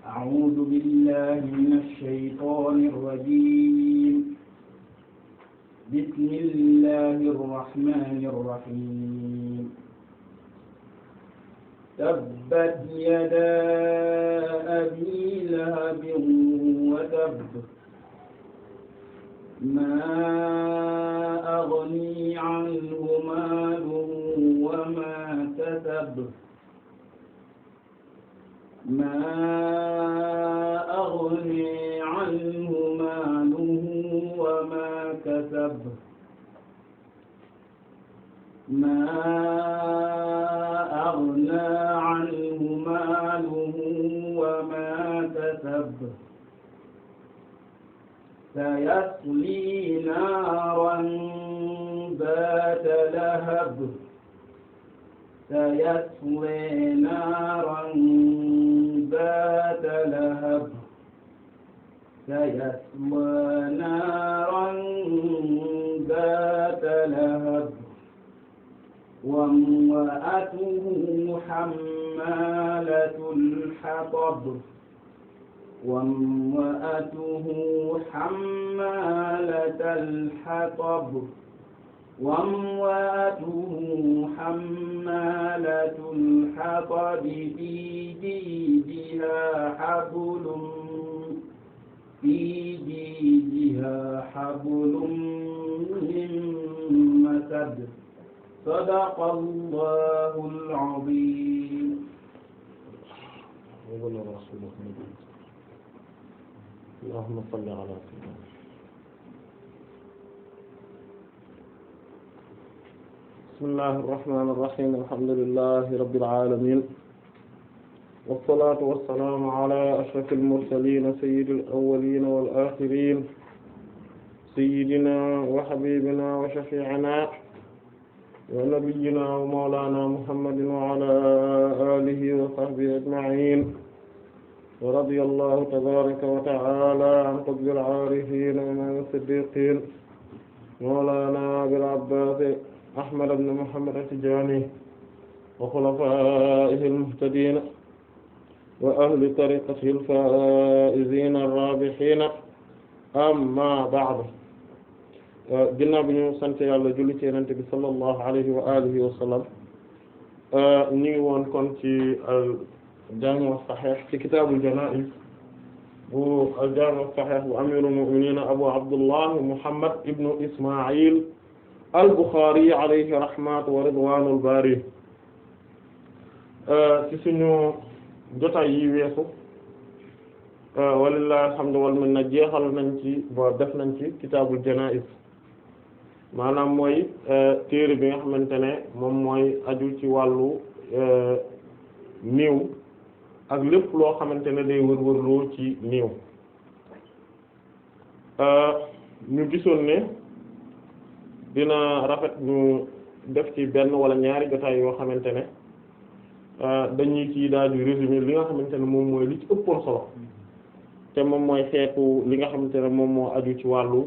أعوذ بالله من الشيطان الرجيم بسم الله الرحمن الرحيم تبت يدا أبي لهب وتب ما أغني عنه ماله وما كسب ما أغني عنه ماله وما كسب ما أغنى عنه ماله وما كسب سيصلي نارا ذات لهب سيصلي نارا ذات لهب سيصلى نارا ذات لهب وامرأته حمالة الحطب وامرأته حمالة الحطب وامرأته حمالة الحطب في جيدها حبل في جيدها حبل من مسد صدق الله العظيم اللهم صل على سيدنا بسم الله الرحمن الرحيم الحمد لله رب العالمين والصلاة والسلام على أشرف المرسلين سيد الأولين والآخرين سيدنا وحبيبنا وشفيعنا ونبينا ومولانا محمد وعلى آله وصحبه أجمعين ورضي الله تبارك وتعالى عن قطب العارفين ومن الصديقين مولانا أبي العباس أحمد بن محمد التجاني وخلفائه المهتدين وأهل طريقته الفائزين الرابحين أما بعد ginnaaw bi ñu sant yàlla julli ci Yonent bi sallallahu alayhi wa alihi wa sallam ñu ngi woon kon ci al-Jaami' as-Sahih ci kitaabul janaa'iz bu al-Jaami' as-Sahih bu amiirul mu'miniin Abu Abdullah Muhammad ibn Isma'il al-Bukhari alayhi rahmatu wa ridwaanul baari ci suñu jotaay yi weesu walillahi alhamdu wal minna jeexal nañ ci bo def nañ ci kitaabul janaa'iz maanaam mooy téere bi nga xamante ne moom mooy aju ci wàllu néew ak lépp loo xamante ne day wër-wërloo ci néew ñu gisoon ne dina rafet ñu def ci benn wala ñaari jotaay yoo xamante ne dañuy ci daal di résumé li nga xamante ne moom mooy li ci ëppoon solo te moom mooy xeetu li nga xamante ne moom moo aju ci wàllu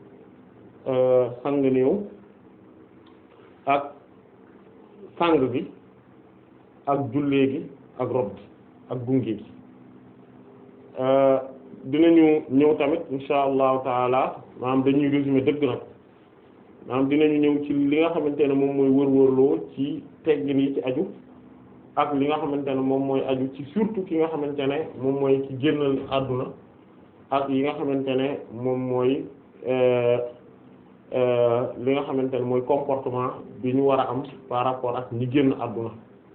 sang néew ak sang bi ak jullee gi ak rob gi ak gunge gi dinañu ñëw tamit insha allahu taala maanaam dañuy résumé dëgg nag maanaam dinañu ñëw ci li nga xamante ne moom mooy wër-wërloo ci teggin yi ci aju ak li nga xamante ne moom mooy aju ci surtout ki nga xamante ne moom mooy ci génnal àdduna ak yi nga xamante ne moom mooy li nga xamante ne mooy comportement bi ñu war a am par rapport ak ñi génn àdduna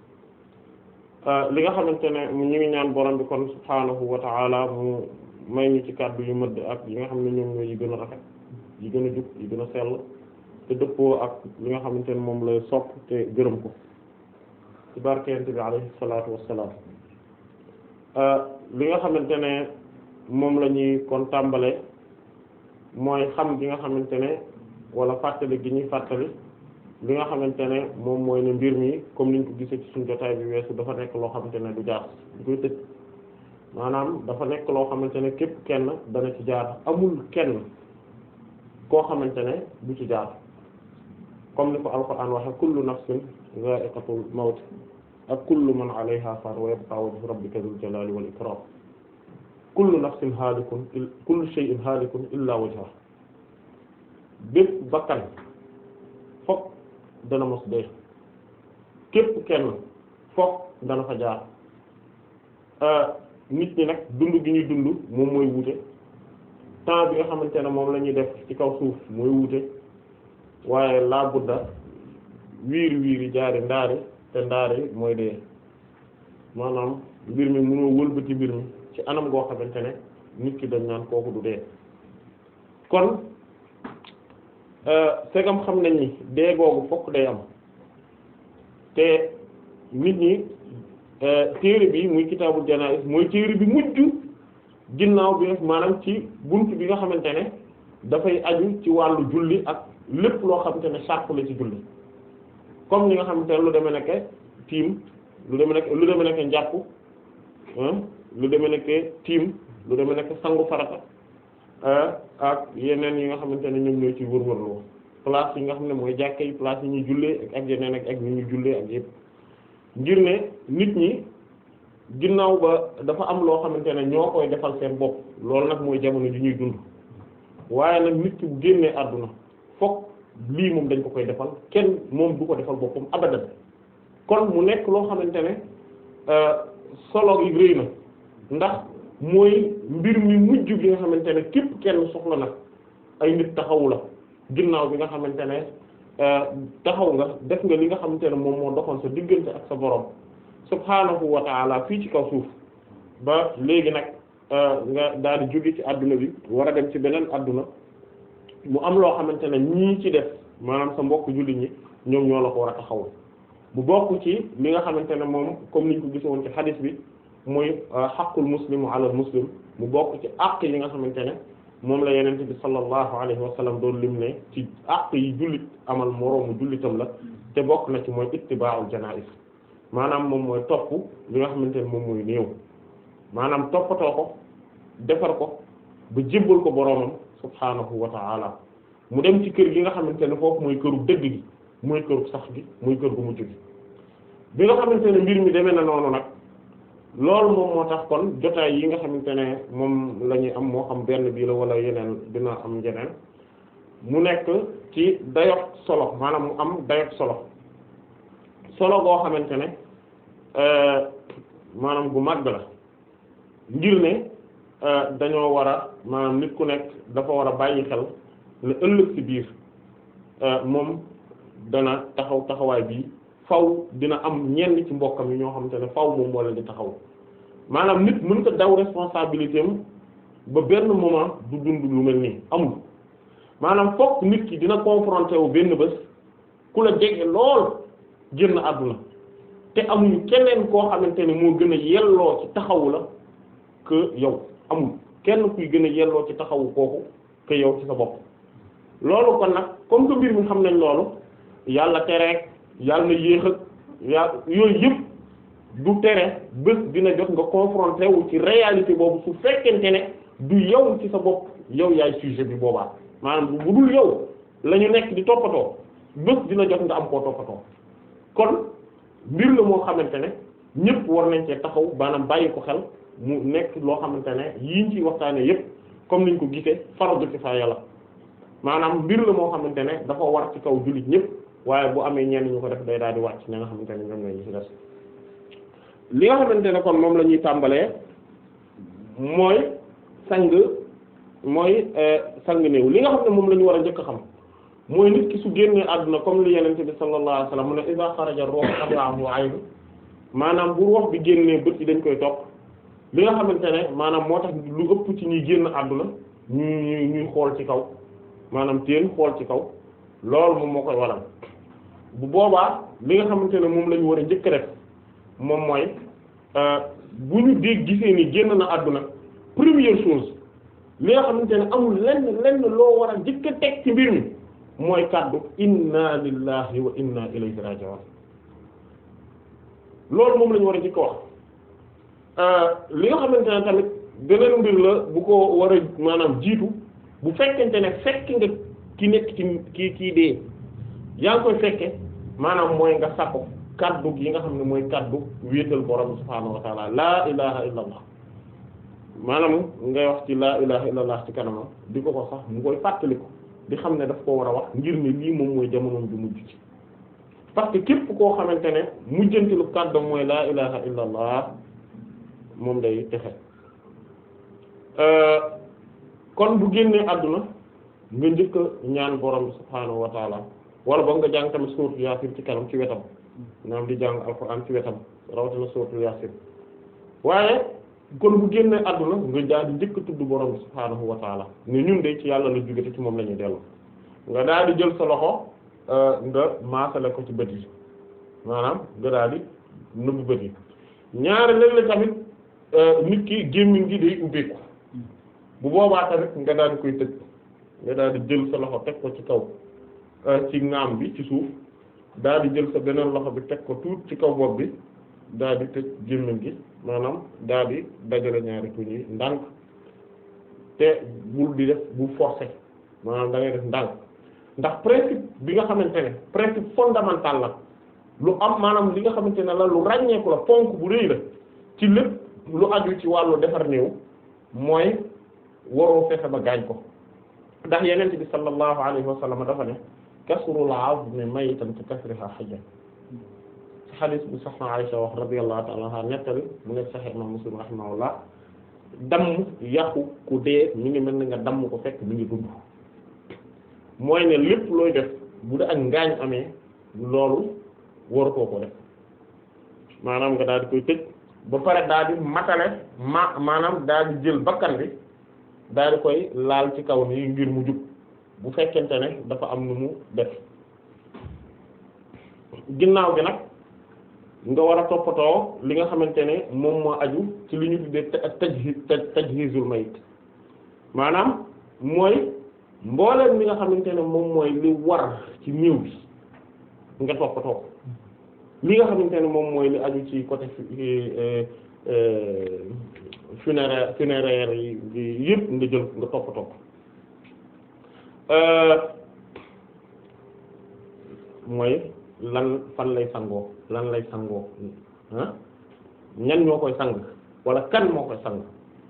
li nga xamante ne ñu ngi ñaan borom bi kon subhaanahu wa ta'ala mu may ñu ci kàddu yu mëdd ak yi nga xam ne ñoom ñooy yi gën a rafet yi gën a jub yi gën a sell te dëppoo ak li nga xamante ne moom lay sopp te gërëm ko ci barkeente bi alayhi salaatu wassalaam li nga xamante ne moom la ñuy kon tàmbale mooy xam gi nga xamante ne wala fàttali gi ñuy fàttali li nga xamante ne moom mooy ne mbir mi comme niñ ko gisee ci suñu jotaay bi weesu dafa nekk loo xamante ne du jaar du koy tëj maanaam dafa nekk loo xamante ne képp kenn dana ci jaar amul kenn koo xamante ne du ci jaar comme ni ko alquran waxe kullu nafsin za'iqatul mawt ak kullu man alayha fan wa yabqa wajhu rabbika dhul jalali wal ikram kullu nafsin haalikun kullu shay'in haalikun illa wajha bépp bakkan fokk dana mos dee képp kenn fokk dana fa jaar nit ñi nag dund gi ñuy dund moom mooy wuute temps bi nga xamante ne moom la ñuy def ci kaw suuf mooy wuute waaye laa budda wiiri wiiri jaari ndaari te ndaari mooy dee maanaam mbir mi mënoo wëlbati mbir mi ci anam goo xamante ne nit ki dañ naan kooku du dee kon segam xam nañ ni dee googu fokk day am te nit ñi téere bi muy kitaabul janaa'is mooy téere bi mujj ginnaaw bi maanaam ci bunt bi nga xamante ne dafay aju ci wàllu julli ak lépp loo xamante ne sàrt la ci julli comme li nga xamante ne lu demee nekk tiim lu demee nekk lu demee nekk njàpp lu demee nekk tiim lu demee nekk sangu farata ak yeneen yi nga xamante ne ñoom ñoo ci wër-wërloo place yi nga xam ne mooy jàkka yi place yi ñuy jullee ak yeneen ak ak ñu ñuy jullee ak yëpp ngir ne nit ñi ginnaaw ba dafa am loo xamante ne ñoo koy defal seen bopp loolu nag mooy jamono ji ñuy dund waaye nag nit ki bu génnee àdduna fokk lii moom dañ ko koy defal kenn moom du ko defal boppam abadan kon mu nekk loo xamante ne solo yi rëy na ndax mooy mbir mi mujj bi nga xamante ne képp kenn soxla na ay nit taxawu la ginnaaw bi nga xamante ne taxaw nga def nga li nga xamante ne moom moo doxoon sa diggante ak sa borom subhaanahu wa ta'ala fii ci kaw suuf ba léegi nag nga daal di jóge ci adduna bi war a dem ci beneen adduna mu am loo xamante ne ñii ci def maanaam sa mbokk jullit ñi ñoom ñoo la ko war a taxaw bu bokk ci li nga xamante ne moom comme niñ ko gisoon ci hadith bi muy xaqul muslimu ala muslim mu bokk ci àq yi nga xamante ne moom la yenente bi sallallahu alayhi wa sallam doon lim ne ci àq yi jullit amal moroomu jullitam la te bokk na ci mooy ittiba'ul janaiz maanaam moom mooy topp li nga xamante ne moom mooy néew maanaam toppatoo ko defar ko ba jébbal ko boroomam subhaanahu wa ta'ala mu dem ci kër gi nga xamante ne foofu mooy këru dëgg gi mooy këru sax gi muy kër gu mujj gi bi nga xamante ne mbir mi demee na noonu nag loolu moom moo tax kon jotaay yi nga xamante ne moom la ñuy am moo xam benn bii la wala yeneen dina am yeneen mu nekk ci dayot solo maanaam mu am dayot solo solo goo xamante ne maanaam gu màgg la ngir ne dañoo war a maanaam nit ku nekk dafa war a bàyyi xel ne ëllëg ci biir moom dana taxaw taxawaay bii faw dina am ñenn ci mbokkam yi ñoo xamante ne faw moom moo leen di taxaw maanaam nit mën ko daw responsabilité am ba benn moment du dund lu mel nii amul maanaam fokk nit ki dina confronté wu benn bés ku la jege lool génn àdduna te amuñu keneen koo xamante ne moo gën a yelloo ci taxawu la que yow amul kenn kuy gën a yelloo ci taxawu kooku que yow ci sa bopp loolu kon nag comme que mbir mi xam nañ loolu yàlla tereek yàlla na yéex ak yàlla yooyu yëpp du tere bés dina jot nga confronté wu ci réalité boobu su fekkente ne du yow ci sa bopp yow yaay sujet bi boobaa maanaam bu dul yow la ñu nekk di toppatoo bés dina jot nga am koo toppatoo kon mbir la moo xamante ne ñëpp war nañ cee taxaw maanaam bàyyi ko xel mu nekk loo xamante ne yiñ ciy waxtaanee yëpp comme niñ ko gisee fardu kifaaya la maanaam mbir la moo xamante ne dafa war ci kaw jullit ñëpp waaye bu amee ñenn ñu ko def day daal di wàcc ña nga xamante ne ñoom ñoo ñu ci des li nga xamante ne kon moom la ñuy tàmbalee mooy sang mooy sang néew li nga xam ne moom la ñu war a njëkk a xam mooy nit ki su génnee àdduna comme li yenente bi sallallahu alayhi wasallam mu ne iza xaraja ruh tabi'ahu ayn maanaam bu ruux bi génnee bët yi dañ koy topp li nga xamante ne maanaam moo tax lu ëpp ci ñuy génn àdduna ñu ñuy ñuy xool ci kaw maanaam teen xool ci kaw loolu moom moo koy waral bu boobaa li nga xamante ne moom la ñu war a njëkk rek moom mooy bu ñu dégg gisee ni génn na àdduna première chose li nga xamante ne amul lenn lenn loo war a njëkk a teg ci mbir mi mooy kàddu inna lillahi wa inna ilayhi raji'un loolu moom la ñu war a njëkk wax li nga xamante ne tamit beneen mbir la bu ko war a maanaam jiitu bu fekkente ne fekk nga ki nekk ci kii kii dee yaa ngi koy fekke maanaam mooy nga sakko kaddu yi nga xam ne mooy kaddu wéetal borom subhaanahu wa taala laa ilaha illa allah maanaam ngay wax ci laa ilaha illallah ci kanamam di ko ko sax mu koy fàttaliku di xam ne daf ko war a wax ngir ne lii moom mooy jamonoom bi mujj ci parce que képp koo xamante ne mujjantilu kàddam mooy laa ilaha illallah moom day texe kon bu génnee àdduna nga njëkk a ñaan borom bi subhaanahu wa taala wala boog nga jàng tamit suuratul yaasin ci kanam ci wetam maanaam di jàng alxuraan ci wetam rawatina suuratul yaasin waaye kon bu génnee àdduna nga daal di njëkk a tudd borom bi subhaanahu wa taala ne ñun de ci yàlla la jóge te ci moom la ñuy dellu nga daal di jël sa loxo nga maasale ko ci bët yi maanaam nga daal di nëbb bët yi ñaari léeg-léeg tamit nit ki gémmiñ gi day ubbeeku bu boobaa tamit nga daal di koy tëj nga daal di jël sa loxo teg ko ci kaw ci ngaam bi ci suuf daal di jël sa beneen loxo bi teg ko tuut ci kaw bopp bi daal di tëj gémmiñ gi maanaam daal di dajale ñaari tuñ yi ndànk te bul di def bu forcer maanaam da ngay def ndànk ndax principe bi nga xamante ne principe fondamental la lu am maanaam li nga xamante ne la lu ràññeeku la ponk bu rëy la ci lépp lu aju ci wàllu defar néew mooy waroo fexe ba gaañ ko ndax yenent bi sallallahu alayhi wa sallam dafa ne kasrul azmi maytan ka kasriha hayyan ci hadith bu soxna Aisha wax radiyallahu ta'ala anha nettali mu nekk Sahih Imam Muslim rahimahullah damm yàqu ku dee mi ngi mel ni nga damm ko fekk mi ngi dund mooy ne lépp looy def bu dee ak ngaañ amee loolu waratoo ko def maanaam nga daal di koy tëj ba pare daal di matale ma maanaam daal di jël bakkan bi daal di koy laal ci kaw nii ngir mu jub bu fekkente ne dafa am nu mu def ginnaaw gi nag nga war a toppatoo li nga xamante ne moom moo aju ci li ñu tuddee tajhiz tajhizul mayit maanaam mooy mbooleem li nga xamante ne moom mooy li war ci néew bi nga toppatoo li nga xamante ne moom mooy li aju ci côté funéraire funéraire yi yëpp nga jël nga toppatoo mooy lan fan lay sangoo lan lay sangoo ah ñan ñoo koy sang wala kan moo koy sang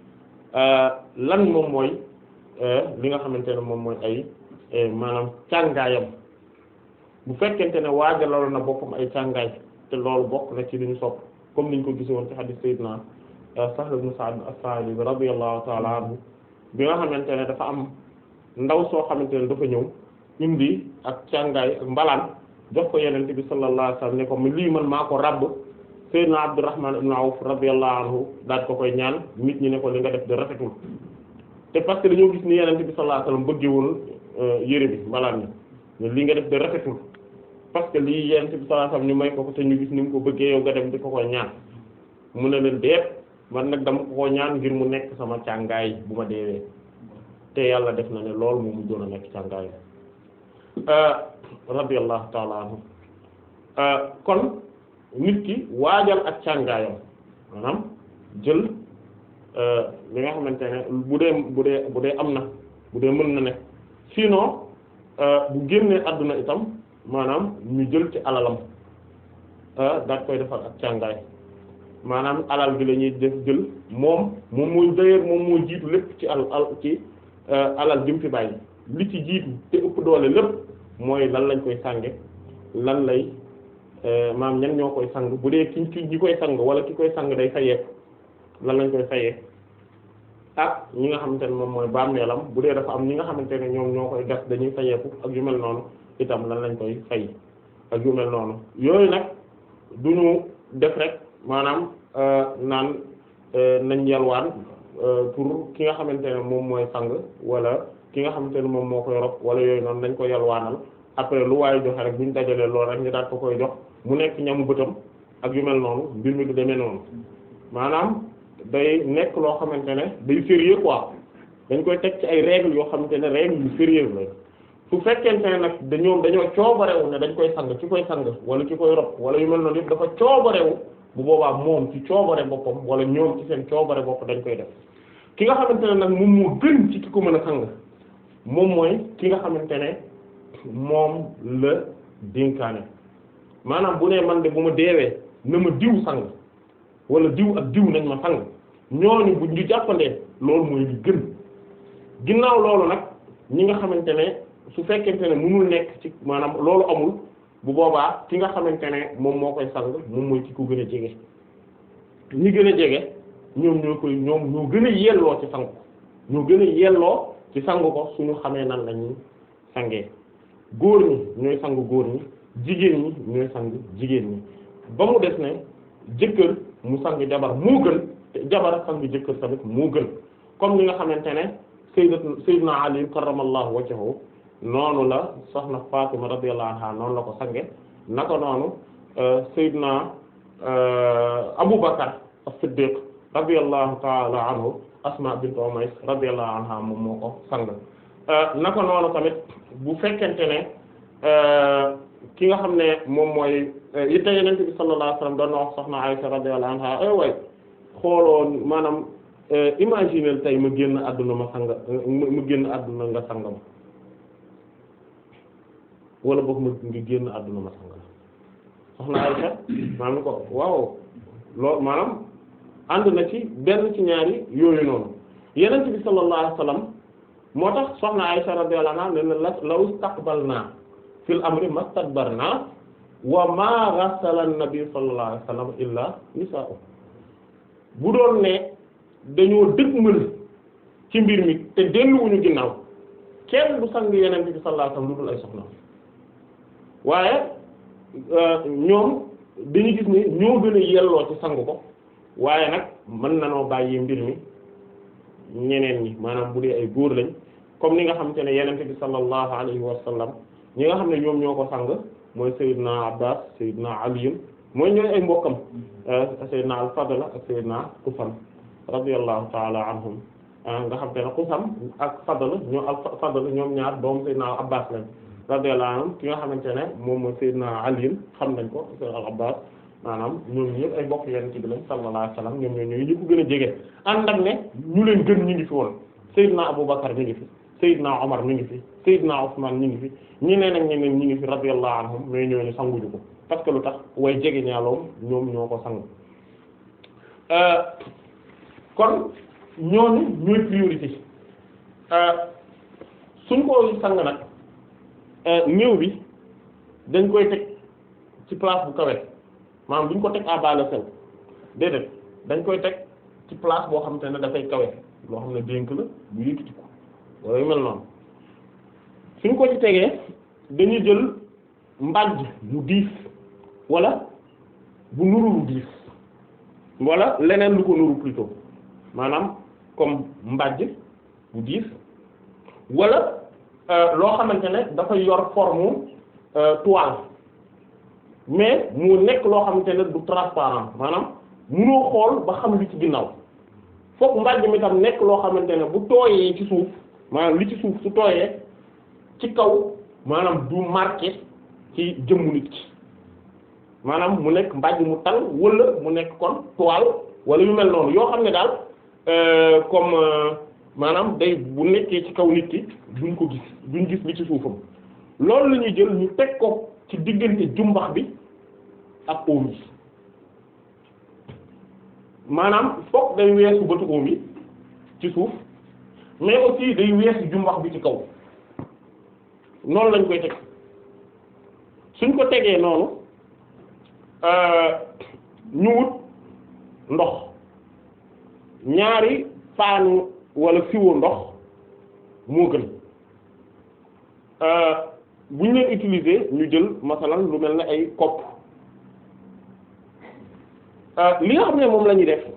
lan moom mooy li nga xamante ne moom mooy ay maanaam càngaayam bu fekkente ne waajaloon na boppam ay càngaay te loolu bokk na ci li ñu sopp comme niñ ko gisoon ci hadith sayyidina Sahl ibn Sa'd as-Sa'idi radiyallahu ta'ala anhu bi nga xamante ne dafa am ndaw soo xamante ne dafa ñëw indi ak càngaay ak mbalaan jox ko yenente bi sallallahu alayhi wasallam ne ko lii man maa ko rabb sayyidina Abdurrahman ibn Awf radiyallahu anhu daal ko koy ñaan nit ñi ne ko li nga def de rafetul te parce que dañoo gis ni yenente bi sallallahu alayhi wasallam bëggewul yére bi mbalaan ni li nga def de rafetul parce que lii yenente bi sallallahu alayhi wasallam ñu may ko ko te ñu gis ni mu ko bëggee yow nga dem di ko koy ñaan mu ne leen deet man nag dama ko ko ñaan ngir mu nekk sama càngaay bu ma deewee te yàlla def na ne loolu moom mu doon a nekk càngaay radiyallahu ta'ala anhu kon nit ki waajal ak càngaayam maanaam jël li nga xamante ne bu dee bu dee bu dee am na bu dee mën na ne sinon bu génnee àdduna itam maanaam ñu jël ci alalam daat koy defal ak càngaay maanaam alal bi la ñuy def jël moom moom mooy d'ailleurs moom moo jiitu lépp ci al al ci alal jëm fi bàyyi li ci jiitu te ëpp doole lépp mooy lan lañ koy sànge lan lay maam ñan ñoo koy sang bu dee ki ki ñi koy sang wala ki koy sang day fayeeku lan lañ koy fayee ak ñi nga xamante ne moom mooy bàmmeelam bu dee dafa am ñi nga xamante ne ñoom ñoo koy gas dañuy fayeeku ak yu mel noonu itam lan lañ koy fay ak yu mel noonu yooyu nag duñu def rek maanaam naan nañ yalwaan pour ki nga xamante ne moom mooy sang wala ki nga xamante ne moom moo koy rob wala yooyu noonu nañ ko yalwaanal après lu waaye joxe rek bu ñu dajalee loolu rek ñu daal ko koy jox mu nekk ñamu bëtam ak yu mel noonu mbir mi du demee noonu maanaam day nekk loo xamante ne day sérieux quoi dañ koy teg ci ay règles yoo xamante ne règles yu sérieux la su fekkente ne nag dañoo dañoo coobarewu ne dañ koy sang ci koy sang wala ci koy rob wala yu mel noonu yëpp dafa coobarewu bu boobaa moom ci coobare boppam wala ñoom ci seen coobare bopp dañ koy def ki nga xamante ne nag moom moo gën ci ki ko mën a sang moom mooy ki nga xamante ne moom la dénkaane maanaam bu ne man de bu ma deewee na ma diw sang wala diw ak diw nañ ma sang ñooñu bu ñu jàppandee loolu mooy li gën ginnaaw loolu nag ñi nga xamante ne su fekkente ne mënul nekk ci maanaam loolu amul bu boobaa ki nga xamante ne moom moo koy sang moom mooy ki ko gën a jege ñi gën a jege ñoom ñoo koy ñoom ñoo gën a yelloo ci sang ko ñoo gën a yelloo ci sang ko suñu xamee nan lañuy sangee góor ñi ñooy sang góor ñi jigéen ñi ñooy sang jigéen ñi ba mu des ne jëkkër mu sang jabar moo gën te jabar sang jëkkër tamit moo gën comme li nga xamante ne sayyidat sayyidna Ali karramallahu wajhahu noonu la soxna Fatima radiyallahu anha noonu la ko sange naka noonu sayyidna Abu Bakar as-Siddiq radiyallahu ta'ala anhu Asma bint Umays radiyallahu anha moom moo ko sang naka noonu tamit bu fekkente ne ki nga xam ne moom mooy yitte Yonent bi sallallahu alayhi wasallam doon na wax soxna Aysa radiyallahu anha ay way xooloon maanaam imaginer tey ma génn àdduna ma sang ma génn àdduna nga sang ma wala boog ma nga génn àdduna ma sang la soxna Aysa maanaam ko waaw loolu maanaam ànd na ci benn ci ñaari yooyu noonu Yonent bi sallallahu alayhi wasallam moo tax soxna Aysa radiyallahu anha ne la law istaqbalna fil amri mastadbarna wa ma ghassala an-nabi sallallahu alayhi wasallam illa nisaa'u bu doon ne dañoo dëgmal ci mbir mi te delluwuñu ginnaaw kenn du sang Yonent bi sallallahu alayhi wasallam lu dul ay soxna waaye ñoom dañu gis ne ñoo gën a yelloo ci sang ko waaye nag mën nanoo bàyyi mbir mi ñeneen ñi maanaam bu dee ay góor lañ comme ni nga xamante ne Yonent bi sallallahu alayhi wa sallam ñi nga xam ne ñoom ñoo ko sang mooy Seydina Abbas Seydina Ali mooy ñooy ay mbokkam Seydina al-Fadl ak Seydina Qusam radiyallahu ta'ala anhum nga xam te ne Qusam ak Fadl ñoo ak Fadl ñoom ñaar doom Seydina Abbas lañ radiyallahu anhum ki nga xamante ne moom mooy Seydina Ali xam nañ ko Seydina al-Abbas maanaam ñoom ñëpp ay mbokk Yonent bi lañ sallallahu alayhi wa sallam ñoom ñoo ñooy ñi ko gën a jege ànd ak ne ñu leen gën ñu ngi fi woon Seydina Abubakar mi ngi fi Seydina Omar mi ngi fi Seydina Ousmane mi ngi fi ñeneen ak ñeneen ñi ngi fi radiyallahu anhum mais ñooñu sanguñu ko parce que lu tax way jege ñaaloom ñoom ñoo ko sang kon ñooñu ñooy priorité suñ ko sang nag néew bi dañ koy teg ci place bu kawe maanaam duñ ko teg à bas le sol déedéet dañ koy teg ci place boo xamante ne dafay kawe loo xam ne dénk la bu yëkkati ko wala yu mel noonu suñ ko ci tegee dañuy jël mbàjj mu diis wala bu nuru lu diis wala leneen lu ko nuru plutôt maanaam comme mbàjj bu diis wala loo xamante ne dafay yor forme toile mais mu nekk loo xamante ne du transparent maanaam munoo xool ba xam li ci ginnaaw fokk mbàjj mi tam nekk loo xamante ne bu tooyee ci suuf maanaam li ci suuf su tooyee ci kaw maanaam du marqué ci jëmmu nit ki maanaam mu nekk mbàjj mu tal wala mu nekk kon toile wala yu mel noonu yoo xam ne daal comme maanaam day bu nekkee ci kaw nit ki duñ ko gis duñ gis li ci suufam loolu la ñuy jël ñu teg ko ci diggante jumbax bi ak oom yi maanaam fokk day weesu bëtu oom yi ci suuf mais aussi day weesu jumbax bi ci kaw noonu lañ koy teg suñ ko tegee noonu ñu wut ndox ñaari paanu wala siwo ndox moo gën bu ñu leen utiliser ñu jël masalan lu mel ne ay kopp li nga xam ne moom la ñuy def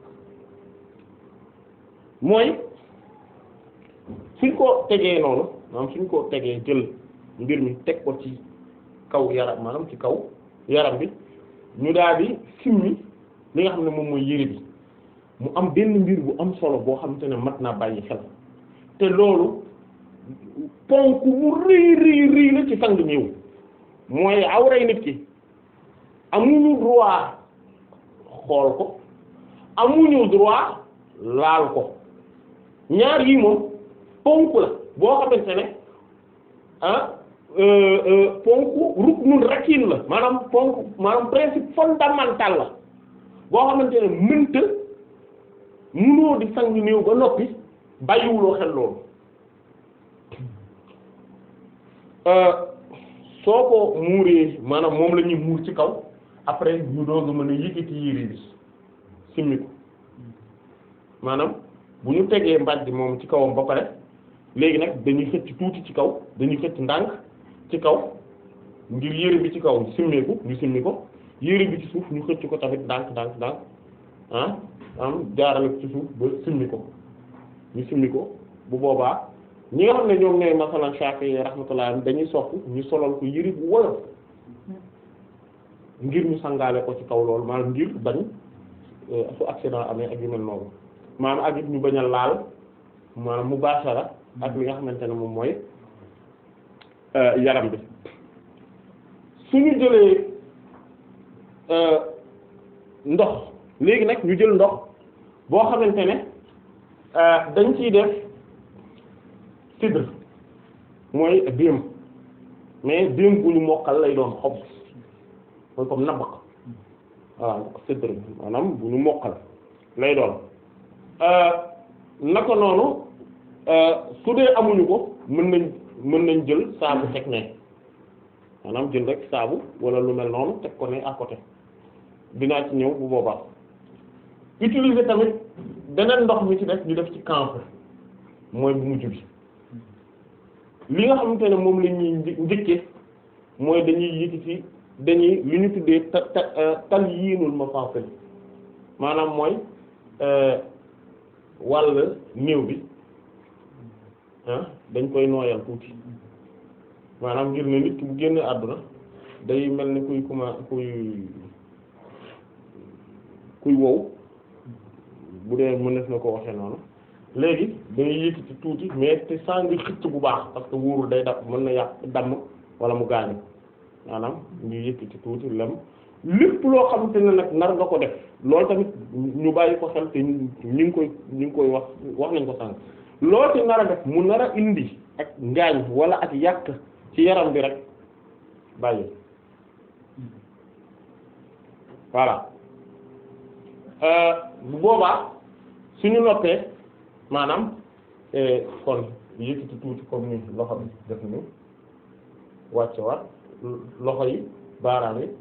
mooy suñ ko tegee noonu maanaam suñ ko tegee jël mbir mi teg ko ci kaw yaram maanaam ci kaw yaram bi ñu daal di simmi li nga xam ne moom mooy yére bi mu am benn mbir bu am solo boo xamante ne mat naa bàyyi xel te loolu ponk bu rëy rëy rëy la ci sang néew mooy awray nit ki amuñu droit xool ko amuñu droit laal ko ñaar yii moom ponk la boo xamante ne ah ponk ruknun rakin la maanaam ponk maanaam principe fondamental la boo xamante ne mënta munoo di sang néew ba noppi bàyyiwuloo xel loolu soo ko muuree maanaam moom la ñuy muur ci kaw après ñu doog a mën a yëkkati yére bi simmi ko maanaam bu ñu tegee mbàjj moom ci kawam ba pare léegi nag dañuy xëcc tuuti ci kaw dañuy xëcc ndànk ci kaw ngir yére bi ci kaw simmeeku ñu simmi ko yére bi ci suuf ñu xëcc ko tamit ndànk ndànk ndànk ah am jaarale ko ci suuf ba simmi ko ñu simmi ko bu boobaa ñi nga xam ne ñoom ñooy masalan Shafi'i rahmatullah dañuy sopp ñu solal ko yëri bu woyof ngir ñu sangaale ko ci kaw loolu maanaam ngir bañ su accident amee ak yu mel noonu maanaam ak it ñu bañ a laal maanaam mubashara ak li nga xamante ne moom mooy yaram bi suñu jëlee ndox léegi nag ñu jël ndox boo xamante ne dañ ciy def sidr mooy déem mais déem bu ñu mokkal lay doon xob mooy comme nabaq waaw sidr maanaam bu ñu mokkal lay doon naka noonu su dee amuñu ko mën nañ mën nañ jël saabu teg ne maanaam jël rek saabu wala lu mel noonu teg ko ne à côté dinaa ci ñëw bu boobaa utiliser tamit beneen ndox mi ci def ñu def ci camp mooy bu mujj bi li nga xamante ne moom la ñuy njëkke mooy dañuy yëkkati dañuy li ñu tuddee ta ta tal yiinul mafasil maanaam mooy wàll néew bi ah dañ koy nooyal tuuti maanaam ngir ne nit ki bu génn àdduna day mel ni kuy kuma kuy kuy wow bu dee mënees na ko waxee noonu léegi dañuy yëkkati tuuti mais te saa ngi xëcc bu baax parce que wóorul day daf mën na yàq damm wala mu gaañu maanaam ñu yëkkati tuuti lem lépp loo xamante ne nag nar nga ko def loolu tamit ñu bàyyi ko xel te ñu ngi koy ñu ngi koy wax wax nañ ko sànq loolu ci nar a def mu nar a indi ak ngaañ wala ak yàq ci yaram bi rek bàyyi voilà bu boobaa suñu noppee maanaam kon yëkkati tuuti comme ni loxo bi def ni wàcce waat loxo yi baaraam yi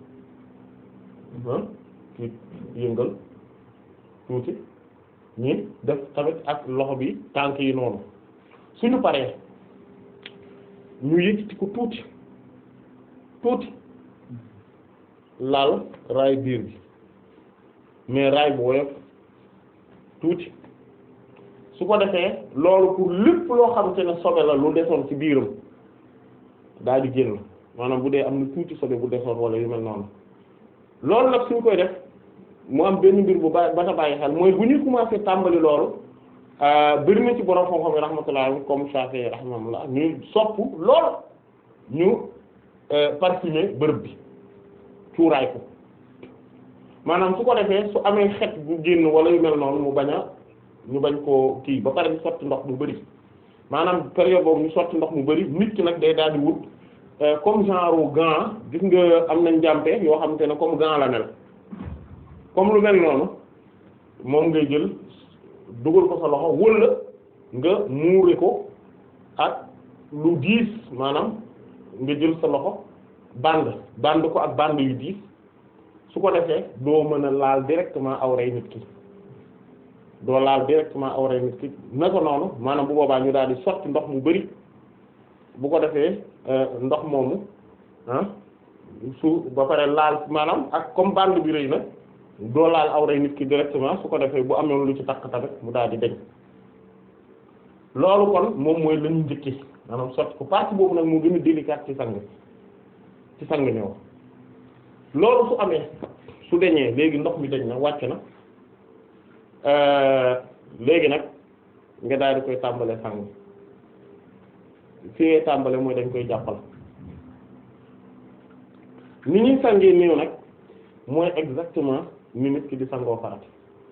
ci yëngal tuuti ñi def tamit ak loxo bi tànk yi noonu suñu paree ñu yëkkati ko tuuti tuuti laal raay biir bi mais raay bu woyof tuuti su ko defee loolu pour lépp loo xamante ne sobe la lu desoon ci biiram daal di génn maanaam bu dee am na tuuti sobe bu desoon wala yu mel noonu loolu nag suñ koy def mu am benn mbir bu ba ba ta bàyyi xel mooy bu ñuy commencé tàmbali loolu bëri na ci borom xam-xam yi rahmatullah comme Shafi'i rahmatullah ñu sopp lool ñu parfumer bërëb bi cuuraay ko maanaam su ko defee su amee xet bu génn wala yu mel noonu mu bañ a ñu bañ koo kii ba pare ñu sotti ndox mu bari maanaam période boobu ñu sotti ndox mu bari nit ki nag day daal di wut comme genre gant gis nga am nañ jàmpe yoo xamante ne comme gant la mel comme lu mel noonu moom ngay jël dugal ko sa loxo wala nga muure ko ak lu diis maanaam nga jël sa loxo band band ko ak band yu diis su ko defee doo mën a laal directement awray nit ki doo laal directement awray nit ki na ko noonu maanaam bu boobaa ñu daal di sotti ndox mu bari bu ko defee ndox moomu ah su ba pare laal maanaam ak comme bande bi rëy na doo laal awray nit ki directement su ko defee bu amee lu ci takk tamit mu daal di deñ loolu kon moom mooy lañu njëkki maanaam sotti ko partie boobu nag moo gën a délicat ci sang ci sang ñëw loolu su amee su deñee léegi ndox mi deñ na wàcc na léegi nag nga daal di koy tàmbale sang fi ngay tàmbale mooy dañ koy jàppal ni ñuy sangee néew nag mooy exactement ni nit ki di sangoo farat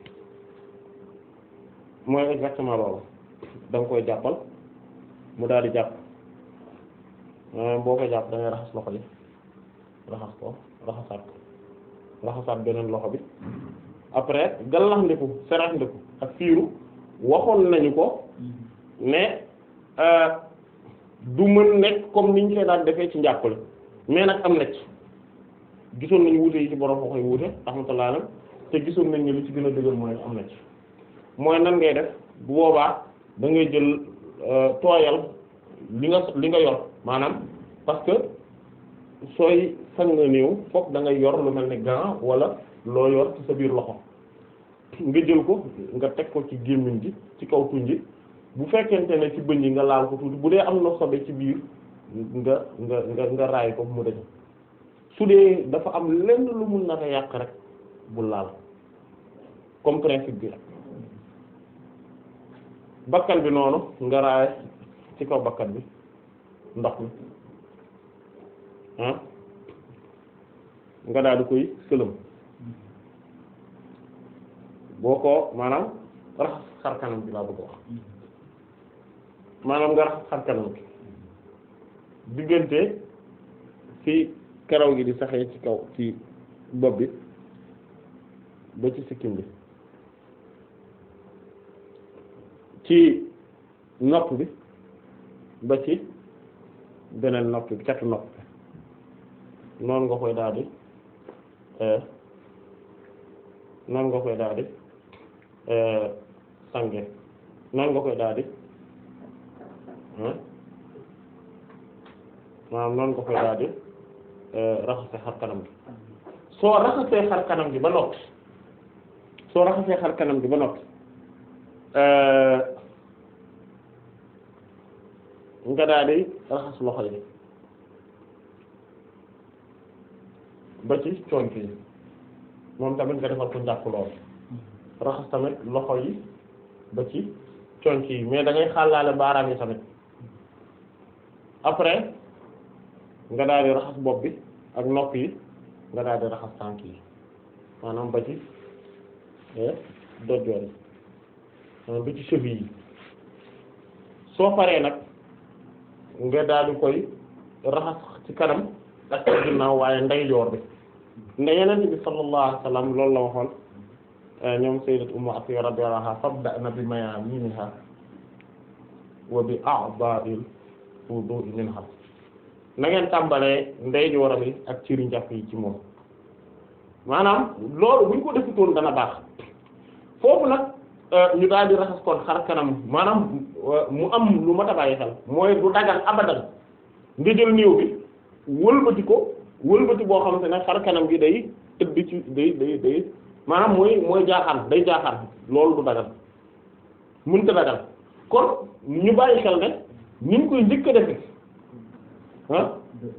mooy exactement loolu da nga koy jàppal mu daal di jàpp boo ko jàpp da ngay raxas loxo yi raxas ko raxasaat ko raxasaat beneen loxo bi après gallax ndiku serax ndiku ak fiiru waxoon nañu ko ne du mën nekk comme niñ koy daan defee ci njàppale mais nag am na ci gisoon nañu wuute yi ci borom waxoy wuute rahmatullah alam te gisoon nañ ne li ci gën a dëgër mooy am na ci mooy nan ngay def bu boobaa da ngay jël tooyal li nga li nga yor maanaam parce que sooy sang nga néew fokk da ngay yor lu mel ne gant wala loo yor ci sa biir loxo nga jël ko nga teg ko ci gémmiñ gi ci kaw tuñ ji bu fekkente ne ci bëñ yi nga laal ko tuuti bu dee am na sobe ci biir nga nga nga nga raay ko mu dañ su dee dafa am lenn lu mun na yàq rek bu laal comme principe bi rek bakkan bi noonu nga raay ci kaw bakkan bi ndox mi ah nga daal di koy sëlëm boo ko maanaam raxas xar kanam bi laa bëgg wax maanaam nga raxas xar kanam bi diggante fi karaw gi di saxee ci kaw ci bopp bi ba ci sikkim bi ci nopp bi ba ci beneen nopp bi catu nopp bi noonu nga koy daal di noonu nga koy daal di sange noonu nga koy daal di maanaam noonu nga koy daal di raxasee xar kanam gi soo raxasee xar kanam gi ba noppi soo raxasee xar kanam gi ba noppi nga daal di raxas loxo yi ba ci conc yi moom tamit nga defal ko njàpp lool raxas tamit loxo yi ba ci conc yi mais da ngay xàllaale baaraam yi tamit après nga daal di raxas bopp bi ak nopp yi nga daal di raxas tànk yi maanaam ba ci dojjoor yi maanaam ba ci cheville yi soo paree nag nga daal di koy raxas ci kanam ak ci ginnaaw waaye ndeyjoor bi nda yeneen bi sallallahu alayhi wasallam loolu la waxoon ñoom sayyidat ummu atiya radiyallahu anha fabda'na bi mayaminiha wa bi a'dha'il wudu'i minha na ngeen tàmbalee ndeyjooram yi ak ciri njàpp yi ci moom maanaam loolu bu ñu ko defutoon dana baax foofu nag ñu daal di raxas kon xar kanam maanaam mu am lu ma tabayi xel mooy du dagal abadan nga jël néew bi wëlbati ko wëlbati boo xamante ne xar kanam gi day tëdd ci day day day maanaam mooy mooy jaaxaan day jaaxaan loolu du dagal mënta dagal kon ñu bàyyi xel ne ni ñu koy njëkk a defe ah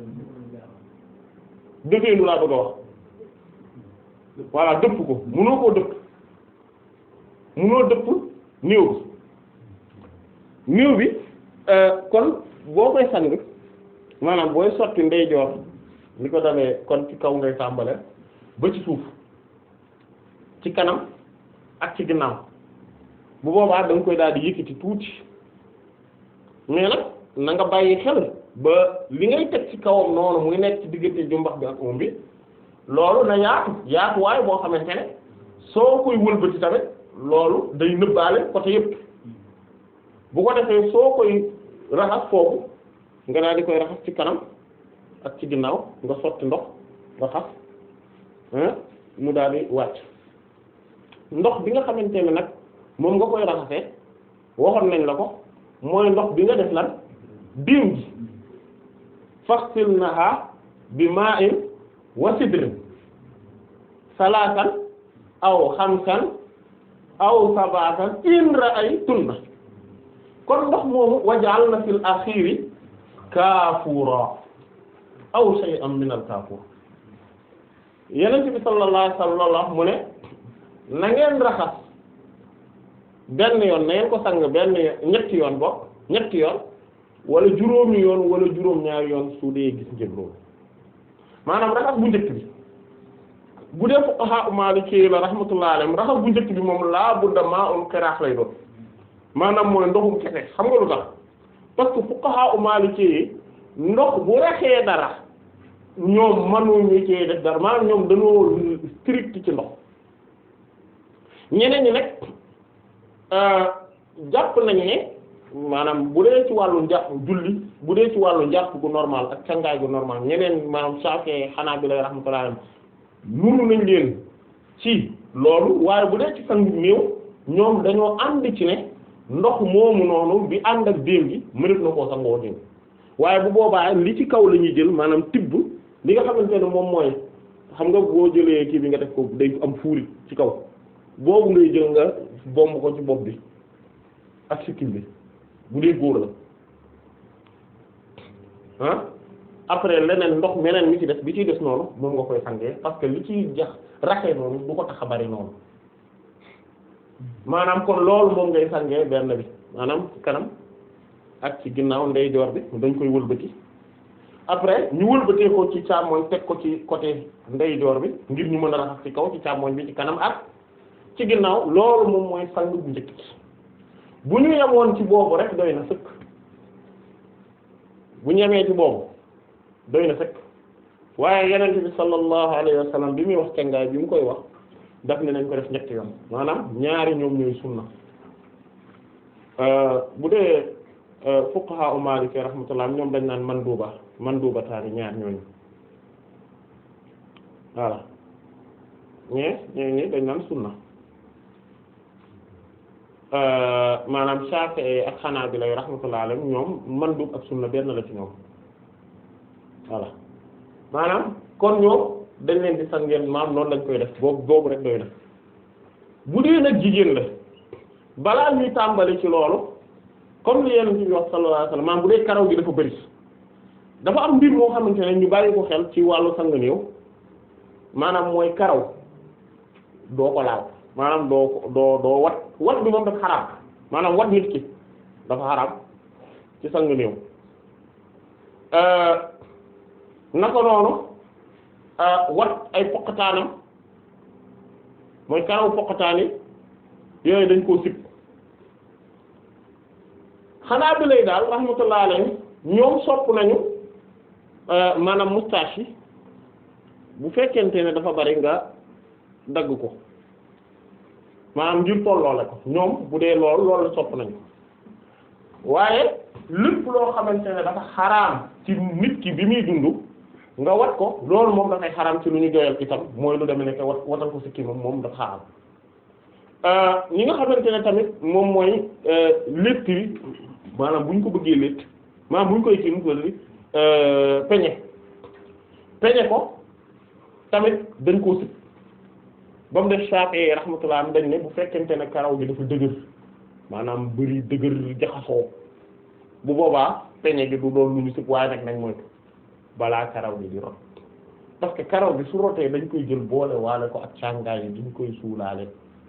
defeenu laa bëgg a wax voilà dëpp ko mënoo koo dëpp mënoo dëpp néew bi néew bi kon boo koy sang maanaam booy sotti ndeyjoor li ko dalee kon ci kaw ngay tàmbale ba ci suuf ci kanam ak ci ginnaaw bu boobaa da nga koy daal di yëkkati tuuti mais nag na nga bàyyi xel ba li ngay teg ci kawam noonu muy nekk ci diggante jumbax bi ak oom bi loolu na yaatu yaatuwaay boo xamante ne soo koy wëlbati tamit loolu day nëbbaale côté yëpp bu ko defee soo koy raxas foofu nga daal di koy raxas ci kanam ak ci ginnaaw nga sotti ndox raxas mu daal di wàcc ndox bi nga xamante ne nag moom nga koy raxasee waxoon nañ la ko mooy ndox bi nga def lan diim ji faxsilnaha bi ma'in wa sidrin salaasan aw xamsan aw sabatan in ra'aytunna kon ndox moomu waja'alna fil akhiri kaafura aw shay'an min al kaafur yeneen bi sallallahu alayhi wasallam mu ne na ngeen raxas benn yoon na ngeen ko sang benn ñetti yoon bokk ñetti yoon wala juróomi yoon wala juróom ñaari yoon su dee gis ngeen loolu maanaam raxas bu njëkk bi bu dee fuqaha Maliki la rahmatullahi alayhim raxas bu njëkk bi moom laa budda ma'ul qiraax lay doon maanaam mooy ndoxum kese xam nga lu tax parce que fuqaha Maliki yi ndox bu raxee dara ñoom mënuñu cee def dara maanaam ñoom dañoo strict ci ndox ñeneen ñi nag jàpp nañu ne maanaam bu dee ci wàllu njàpp julli bu dee ci wàllu njàpp gu normal ak cangaay gu normal ñeneen maanaam Shafi'i Hanabila rahmatullahi alayhim nuru nañ leen ci loolu waaye bu dee ci sangu néew ñoom dañoo ànd ci ne ndox moomu noonu bi ànd ak déew gi mënef na koo sangoo déew waaye bu boobaa li ci kaw la ñuy jël maanaam tibb li nga xamante ne moom mooy xam nga boo jëlee kii bi nga def ko day am fuurit ci kaw boobu ngay jël nga bomb ko ci bopp bi ak sikkim bi bu dee góor la ah après leneen ndox meneen mi ci des bi ciy des noonu moom nga koy sangee parce que li ciy jax raxee noonu du ko tax a bari noonu maanaam kon loolu moom ngay sangee benn bi maanaam ci kanam ak ci ginnaaw ndeyjoor bi dañ koy wëlbati après ñu wëlbatee ko ci càmmoñ teg ko ci côté ndeyjoor bi ngir ñu mën a raxas ci kaw ci càmmoñ bi ci kanam ak ci ginnaaw loolu moom mooy sang bu njëkk bu ñu yemoon ci boobu rek doy na sëkk bu ñu yemee ci boobu doy na sëkk waaye yenente bi sallallahu alayhi wa sallam bi muy wax cangaay bi mu koy wax daf ne nañ ko def ñetti yoon maanaam ñaari ñoom ñooy sunna bu dee fuqaha u Maliki rahmatullah ñoom dañ naan man duuba man duuba taani ñaar ñooñu voilà ñee ñee ñi dañ naan sunna maanaam Shafi'i ak Hanabila rahmatullah alayhim ñoom man duub ak sunna benn la ci ñoom voilà maanaam kon ñoom dañ leen di sangeen maam noonu lañ koy def boobu boobu rek doy na bu dee nag jigéen la balaa ñuy tàmbali ci loolu comme li yenn ci wax sallallahu alayhi wasallam maam bu dee karaw gi dafa bëri dafa am mbir moo xamante ne ñu bàyyi ko xel ci wàllu sang néew maanaam mooy karaw doo ko laal maanaam doo ko doo doo wat wat bi moom dafa xaraam maanaam wat nit ki dafa xaraam ci sang néew naka noonu wat ay poqataanam mooy karaw poqataani yooyu dañ koo sib xanaa bi lay daal rahmatullah alayhi ñoom sopp nañu maanaam moustache yi bu fekkente ne dafa bari nga dagg ko maanaam ngir tolloole ko ñoom bu dee lool loolu la sopp nañu waaye lépp loo xamante ne dafa xaraam ci nit ki bi muy dund nga wat ko loolu moom dafay xaraam ci lu ñu doyal itam mooy lu demee nekk wat watal ko sikki moom moom dafa xaraam ñi nga xamante ne tamit moom mooy létt yi maanaam bu ñu ko bëggee létt maanaam bu ñu koy kii nu ko li peñe peñe ko tamit dañ koo sib ba mu def Shafi'i rahmatullah dañ ne bu fekkente ne karaw gi dafa dëgër maanaam bëri dëgër jaxasoo bu boobaa peñe gi du doon lu ñu sib waaye nag nañ moytu balaa karaw gi di rot parce que karaw gi su rotee dañ koy jël boole waale ko ak càngaay yi dañ koy suulaale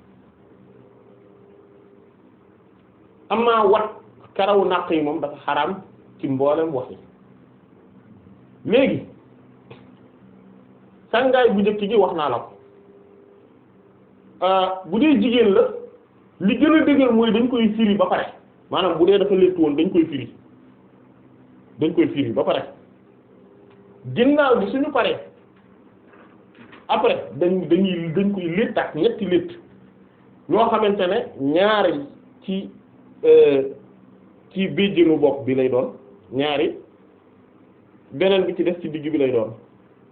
am naa wat karawu naq yi moom dafa xaraam ci mboolem wax yi léegi sàngaay bu njëkk gi wax naa la ko bu dee jigéen la li gën a dëgër mooy dañ koy firi ba pare maanaam bu dee dafa léttu woon dañ koy firi dañ koy firi ba pare ginnaaw bi suñu paree après dañ dañuy dañ koy létt ak ñetti létt ñoo xamante ne ñaari ci ci béjjënu bopp bi lay doon ñaari beneen bi ci des ci digg bi lay doon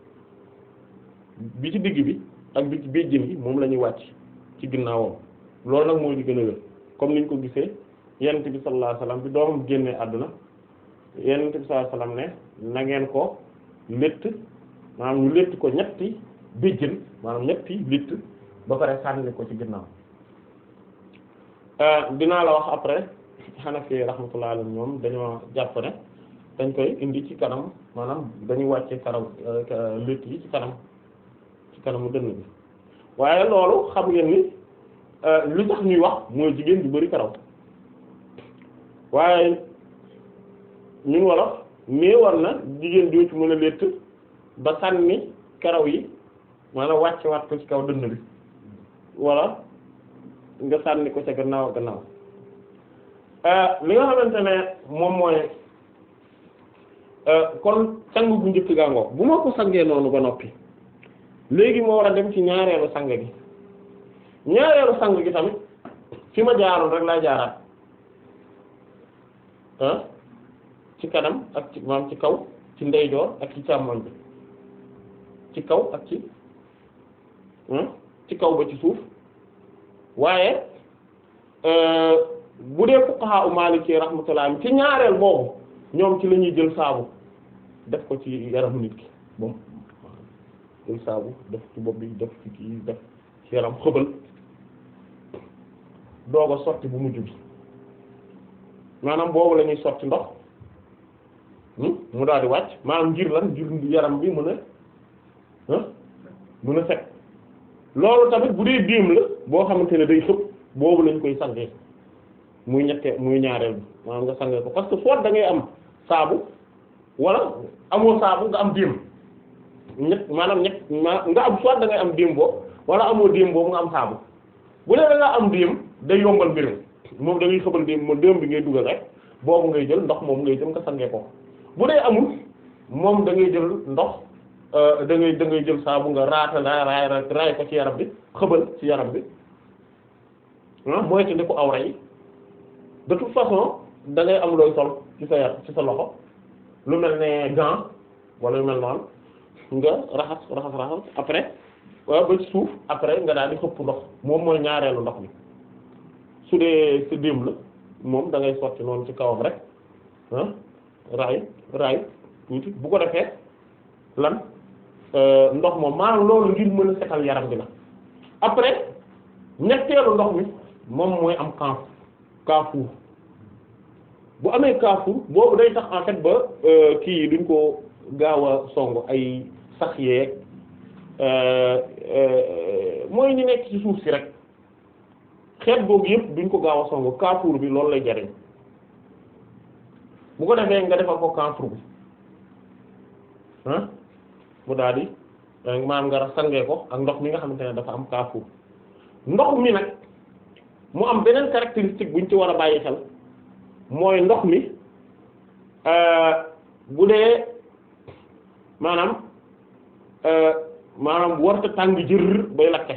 bi ci digg bi ak bi ci béjjën yi moom la ñuy wàcc ci ginnaawam loolu nag mooy li gën a wér comme niñ ko gisee yonent bi sallallahu alayhi wasallam bi doomam génnee àdduna yonent bi sallallahu alayhi wasallam ne na ngeen ko létt maanaam ñu létt ko ñetti béjjën maanaam ñetti létt ba pare sànni ko ci ginnaaw dinaa la wax après Hanafi rahmatullahi alayhim ñoom dañoo jàpp ne dañ koy indi ci kanam maanaam dañuy wàcce karaw létt yi ci kanam ci kanamu dënn bi waaye loolu xam ngeen ni li tax ñuy wax mooy jigéen ju bari karaw waaye ñun wolof néewar na jigéen joo ci mën a létt ba sànni karaw yi maanaam wàcce waat ko ci kaw dënn bi walla nga sànni ko ca gannaaw gannaaw li nga xamante ne moom mooy kon sang bu njëkk gàngoo bu ma ko sangee noonu ba noppi léegi moo war a dem ci ñaareelu sang gi ñaareelu sang gi tamit fi ma jaaroon rek laa jaaraat ah ci kanam ak ci maam ci kaw ci ndeyjoor ak ci càmmoñ bi ci kaw ak ci ci kaw ba ci suuf waaye bu dee fuqaha u Maliki rahmatullah ci ñaareel boobu ñoom ci la ñuy jël saabu def ko ci yaramu nit ki moom jël saabu def ci bopp bi def ci kii def ci yaram xëbal doog a sotti bu mujj bi maanaam boobu la ñuy sotti ndox mu daal di wàcc maanaam ngir lan ngir yaram bi mën a mën a set loolu tamit bu dee déem la boo xamante ne day xëpp boobu lañ koy sangee muy ñette muy ñaareel bi maanaam nga sangee ko parce que soit da ngay am saabu wala amoo saabu nga am déem ñett maanaam ñett ma nga am soit da ngay am déem boobu wala amoo déem boobu nga am saabu bu dee da nga am déem day yombal mbir mi moom da ngay xëbal déem moom déem bi ngay dugal rek boobu ngay jël ndox moom ngay jël nga sangee ko bu dee amul moom da ngay jël ndox da ngay da ngay jël saabu nga raata raay raay raay ko ci yaram bi xëbal ci yaram bi ah mooy te ndi ko awra yi de toute façon da ngay am looy sol ci sa yar ci sa loxo lu mel ne gant wala lu mel noonu nga raxas raxas raxas après waaw ba ci suuf après nga daal di xëpp ndox moom mooy ñaareelu ndox mi su dee sa démb la moom da ngay sotti noonu ci kawam rek ah raay raay tuuti bu ko defee lan ndox moom maanaam loolu ngir mën a setal yaram bi la après ñetteelu ndox mi moom mooy am kaaf kaafuur bu amee kaafuur boobu day tax en fait ba kii yi duñ ko gaaw a song ay sax yeeg mooy ñu nekk ci suuf si rek xeet boobu yëpp duñ ko gaaw a song kaafuur bi loolu lay jariñ bu ko defee nga defal ko kaafuur bi ah mu daal di maanaam nga sangee ko ak ndox mi nga xamante ne dafa am kaafuur ndox mi nag mu am beneen caractéristique buñ ci war a bàyyi xel mooy ndox mi bu dee maanaam maanaam warta tàng jër bay lakke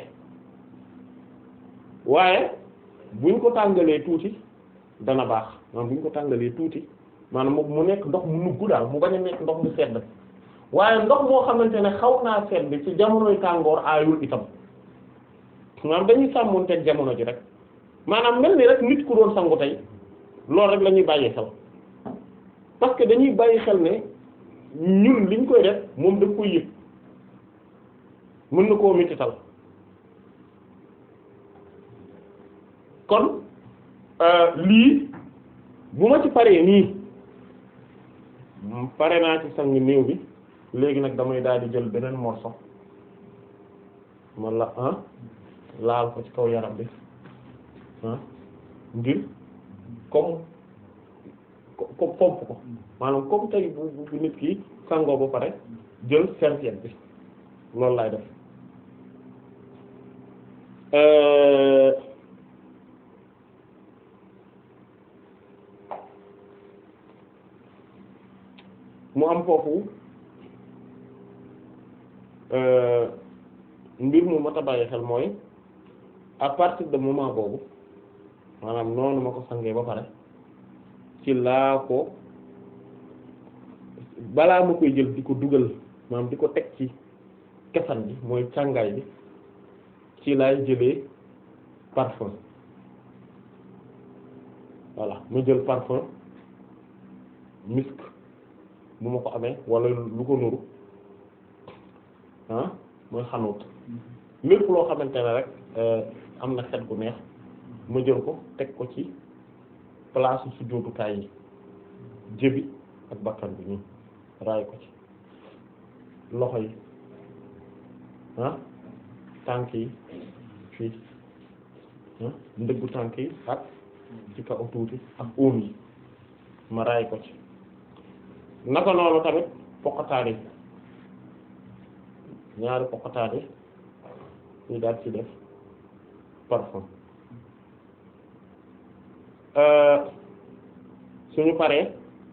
waaye buñ ko tàngalee tuuti dana baax maanaam buñ ko tàngalee tuuti maanaam mu nekk ndox mu nugg daal mu bañ a nekk ndox mu sedd waaye ndox moo xamante ne xaw naa sedd ci jamonoy tàngoor aayul itam maanaam dañuy sàmmoonteeg jamono ji rek maanaam mel ni rek nit ku doon sangu tey loolu rek la ñuy bàyyi xel parce que dañuy bàyyi xel ne ñun liñ koy def moom daf koy yëg mën na koo mitital kon lii bu ma ci paree nii pare naa ci sang néew bi léegi nag damay daal di jël beneen morceau ma la ah laal ko ci kaw yaram bi ah ngir comme comme pomp ko maanaam comme tey bu bu nit ki sangoo ba pare jël serviette bi loolu laay def mu am foofu mbir mu mat a bàyyi xel mooy à partir de moment boobu maanaam noonu ma ko sangee ba pare ci laa ko balaa ma koy jël di ko dugal maanaam di ko teg ci kesan bi mooy càngaay bi ci laay jëlee parfum voilà ma jël parfum misk bu ma ko amee wala lu ko nuru ah mooy xanuut lépp loo xamante ne rek am na xet gu neex ma jël ko teg ko ci place su jootukaay yi jëbi ak bakkan bi nii raay ko ci loxo yi ah tànk yi fii ndëggu tànk yi ak ci kaw tuuti ak óom yi ma raay ko ci naka noonu tamit poqataan yi ñaari poqataan yi ñu daal ci def parfum suñu paree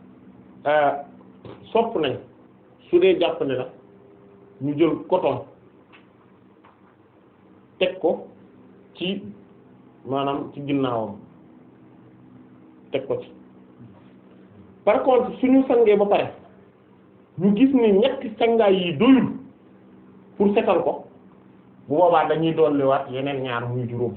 sopp nañ su dee jàpp ne la ñu jël coton teg ko ci maanaam ci ginnaawam teg ko ci par contre suñu sangee ba pare ñu gis ni ñetti sangaay yi doyul pour setal ko bu boobaa dañuy dolliwaat yeneen ñaar muy juróom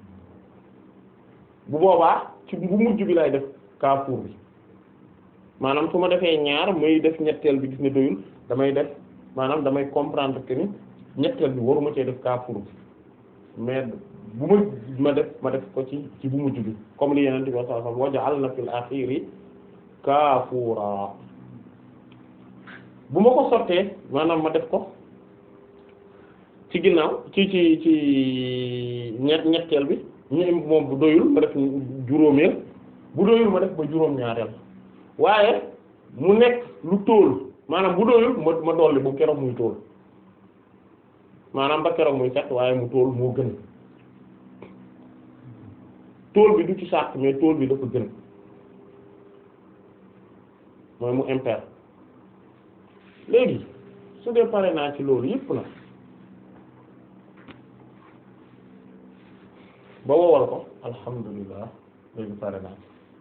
bu boobaa ci bu mujj bi lay def kaafuur bi maanaam su ma defee ñaar muy def ñetteel bi gis ne doyul damay def maanaam damay comprendre que ni ñetteel bi waruma cee def kaafuur bi mais bu ma ma def ma def ko ci ci bu mujj bi comme li yeneen bi sallallahu alayhi wasallam waja'alna fil akhiri kaafuura bu ma ko sottee maanaam ma def ko ci ginnaaw ci ci ci ñett ñetteel bi ñu moom bu doyul ma def juróomeel bu doyul ma def ba juróom-ñaareel waaye mu nekk lu tóol maanaam bu doyul ma ma dolli bu keroog muy tóol maanaam ba keroog muy set waaye mu tóol moo gën tóol bi du ci sàrt mais tóol bi dafa gën mooy mu impair léegi su dee pare naa ci loolu yëpp na ba wowal ko alhamdulilah léegi pare naa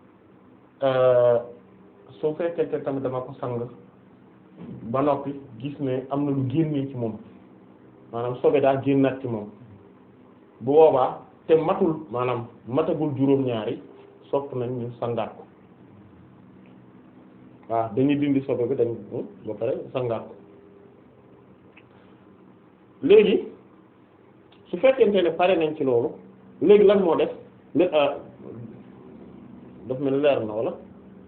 ci su fekkente tamit dama ko sang ba noppi gis ne am na lu génnee ci moom maanaam sobe daa génnaat ci moom bu boobaa te matul maanaam matagul juróom-ñaari sopp nañ ñu sangaat ko waaw dañuy dindi sobe bi dañ ba pare sangaat ko léegi su fekkente ne pare nañ ci loolu léegi lan moo def lé daf mel leer na wala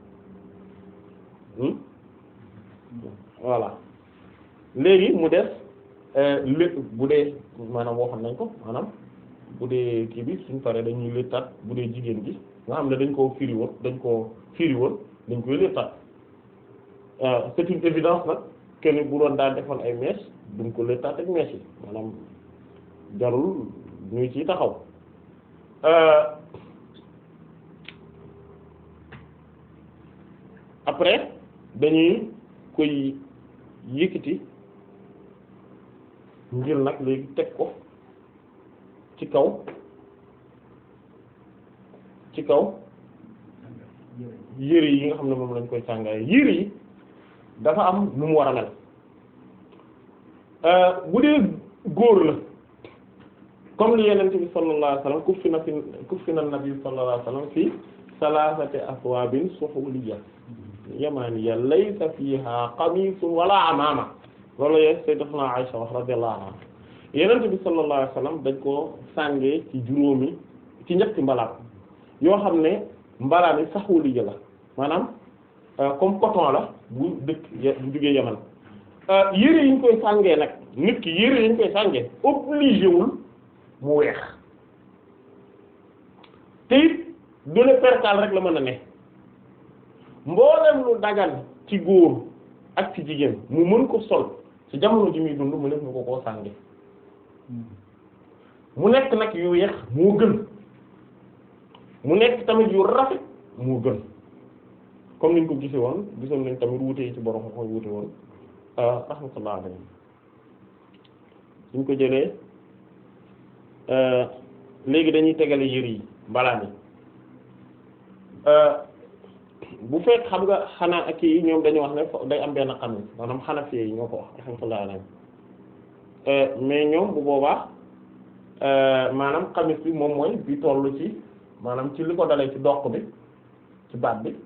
voilà léegi mu def lépp bu dee maanaam waxoon nañ ko maanaam bu dee kii bi suñ paree dañuy léttaat bu dee jigéen gi nga xam ne dañ koo firi woon dañ koo firi woon dañ koy léttaat c'est une évidence nag kenn bu doon daan defoon ay mèches duñ ko léttaat ak mèches yi maanaam jarul ñuy ciy taxaw après dañuy koy yëkkati ngir nag léegi teg ko ci kaw ci kaw yére yi nga xam ne moom lañ koy sàngaay yére yi dafa am nu mu war a mel bu dee góor la comme li yenente bi sallallahu alayhi wasallam kuffina fi kuffina nabi sallallahu alayhi wasallam fi salasati aswabin suhuliyya yamaniya laysa fiha qamisun wala amama loolu yee sayyidatuna Aisha wax radiyallahu anha yenente bi sallallahu alayhi wasallam dañ ko sàngee ci juróomi ci ñetti mbalaan yoo xam ne mbalaan yi saxuliyya la maanaam comme coton la bu dëkk bu jógee Yaman yére yi ñu koy sàngee nag nit ki yére yi ñu koy sàngee obligé wul mu weex te it du ne perkaal rek la mën a ne mboolem lu dagan ci góor ak ci jigéen mu mën ko sol ci jamono ji muy dund mu nekk mu ko koo sànge mu nekk nag yu weex moo gën mu nekk tamit yu rafet moo gën comme niñ ko gise woon gisoon nañ tamit wuute yi ci borom xoy wuute woon rahmatullah alayhi suñ ko jëlee léegi dañuy tegale yére yi mbalaan yi bu fekk xam nga xanaa ak yi ñoom dañu wax ne day am benn xam maanaam xanafi yi ñoo ko wax rahmatullah alayhi mais ñoom bu boobaa maanaam xamis bi moom mooy bi tollu ci maanaam ci li ko dalee ci doq bi ci baat bi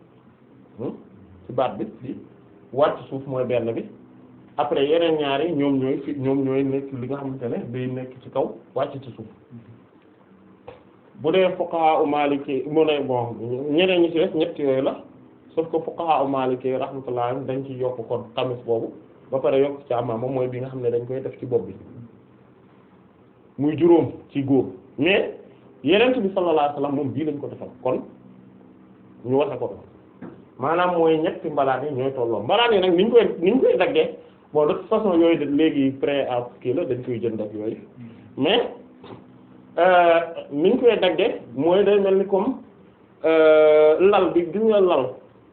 ci baat bi di wàcc suuf mooy benn bi après yeneen ñaari ñoom ñooy fi ñoom ñooy nekk li nga xamante ne day nekk ci kaw wàcc ci suuf bu dee fuqaha u maliki mu ne bon ñeneen ñi ci def ñett yooyu la sauf que fuqaha u maliki rahmatullah dañ ci yokk kon xamis boobu ba pare yokk ci amaama mooy bi nga xam ne dañ koy def ci bopp bi muy juróom ci góor mais yeneen bi sallallahu alayhi wasallam moom bii lañ ko defal kon ñu wasa ko maanaam mooy ñetti mbalaan yi ñooy tolloo mbalaan yi nag ni ñu koy ni ñu koy daggee bon de toute façon yooyu de léegi prêt à kii la dañ koy jënd ak yooyu mais ni ñu koy daggee mooy day mel ni comme lal bi gis nga lal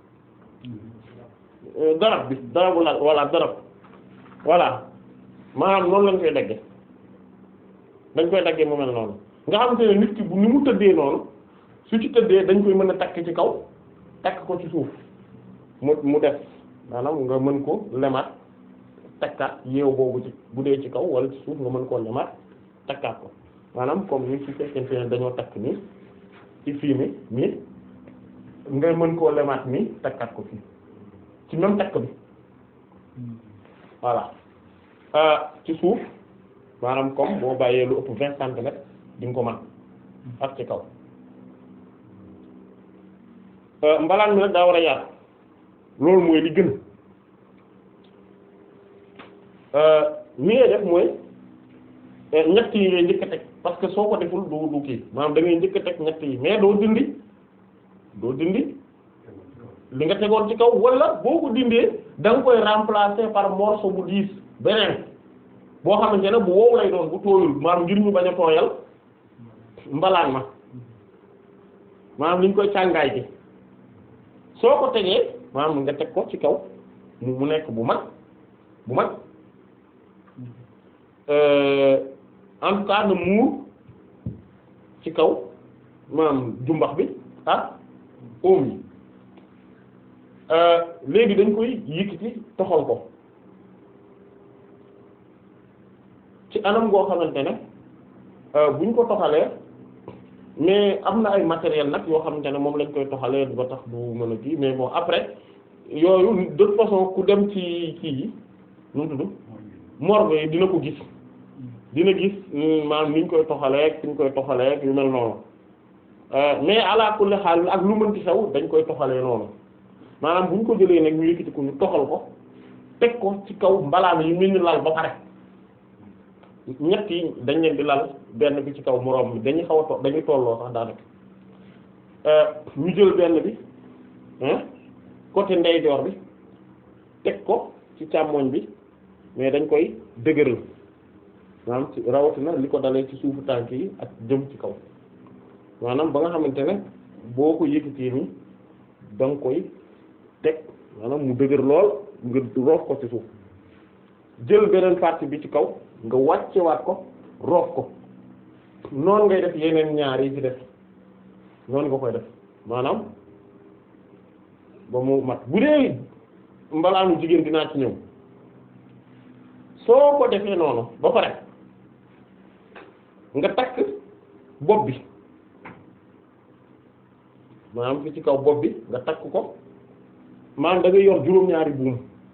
darab bi darabu lal walla darab voilà maanaam noonu lañ koy daggee dañ koy daggee mu mel noonu nga xamante ne nit ki bu ni mu tëddee noonu su ci tëddee dañ koy mën a takk ci kaw takk ko ci suuf mu mu def maanaam nga mën ko lemaat takkaat yeew boobu ci bu dee ci kaw wala ci suuf nga mën koo lemaat takkaat ko maanaam comme ni su fekkente ne dañoo takk nii ci fii mi nii nga mën koo lemaat nii takkaat ko fii ci même takk bi voilà ci suuf maanaam comme boo bàyyee lu ëpp vingt centimètres di nga ko mën ak ci kaw mbalaan mi nag daa war a yaatu loolu mooy li gën ni ngay def mooy ñett yi ngay njëkk a teg parce que soo ko deful du du kii maanaam da ngay njëkk a teg ñett yi mais doo dindi doo dindi li nga tegoon ci kaw wala boo ko dindee da nga koy remplacer par morceau bu diis beneen boo xamante ne bu wow lay doon bu tooyul maanaam ngir ñu bañ a tooyal mbalaan ma maanaam li ñu koy càngaay gi soo ko tegee maanaam nga teg ko ci kaw mu mu nekk bu mag bu mag en tout cas na muur ci kaw maanaam jumbax bi ak oom yi léegi dañ koy yëkkati toxal ko ci anam goo xamante ne buñ ko toxalee mais am na ay matériel nag yoo xamante ne moom lañ koy toxalee ba tax du mën a kii mais bon après yooyu de toute façon ku dem ci kii yi nu mu tudd morgue yi dina ko gis dina gis maanaam ni ñu koy toxalee fi ñu koy toxalee yu mel noonu mais ala kulli xaal ak lu mënti xew dañ koy toxalee noonu maanaam bu ñu ko jëlee nag ñu yëkkati ko ñu toxal ko teg ko ci kaw mbalaan yi mel ni lal ba pare ñett yi dañ leen di lal benn bi ci kaw moroom bi dañuy xaw a to dañuy tolloo sax daanaka ñu jël benn bi côté ndeyjoor bi teg ko ci càmmoñ bi mais dañ koy dëgëral maanaam ci rawatina li ko dalee ci suufu tànk yi ak jëm ci kaw maanaam ba nga xamante ne boo ko yëkkatee ni da nga koy teg maanaam mu dëgër lool nga roof ko ci suuf jël beneen partie bi ci kaw nga wàccewaat ko roof ko noonu ngay def yeneen ñaar yi ci def noonu nga koy def maanaam ba mu mat bu dee mbalaanu jigéen dinaa ci ñëw soo ko defee noonu ba pare nga takk bopp bi maanaam fi ci kaw bopp bi nga takk ko maanaam da ngay yor juróom-ñaari buum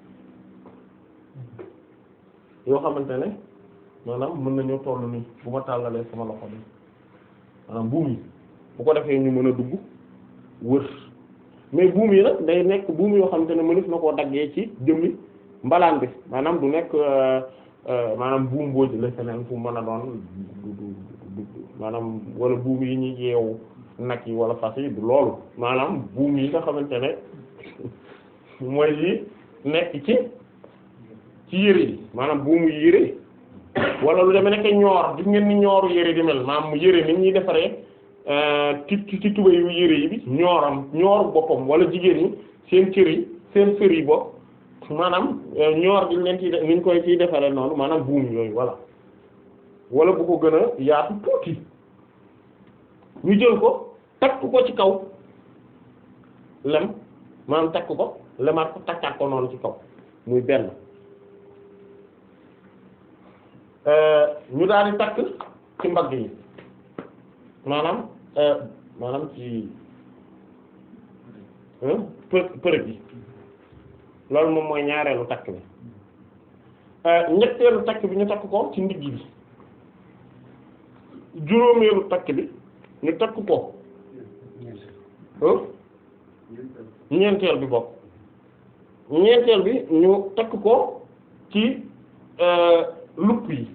yoo xamante ne maanaam mën nañoo toll nii bu ma tàllalee sama loxo bi maanaam buum yi bu ko defee ñu mën a dugg wër mais buum yi nag day nekk buum yoo xamante ne mënef na koo daggee ci jëmmi mbalaan bi maanaam du nekk maanaam buum boo jëlee feneen fu mën a doon du du maanaam wala buum yi ñuy yeewu nag yi wala fas yi du loolu maanaam buum yi nga xamante ne mooy yi nekk ci ci yére yi maanaam buumu yére wala lu demee nekk ñoor gis ngeen ni ñooru yére di mel maanaam mu yére ni ñuy defaree ci ci tuba yu yére yi bi ñooram ñooru boppam wala jigéen ñi seen cër yi seen fër yi bopp maanaam ñoor gi leen ci ni ñu koy ciy defaree noonu maanaam buum yooyu voilà wala bu ko gën a yaatu tuuti ñu jël ko takk ko ci kaw lem maanaam takk ko lemaat ko takkaat ko noonu ci kaw muy benn ñu daal di takk ci mbagg yi maanaam maanaam ci për përëg yi loolu moom mooy ñaareelu takk bi ñetteelu takk bi ñu takk ko ci ndigg bi juróomeelu takk bi ñu takk ko ñeenteel bi bokk ñeenteel bi ñu takk ko ci lupp yi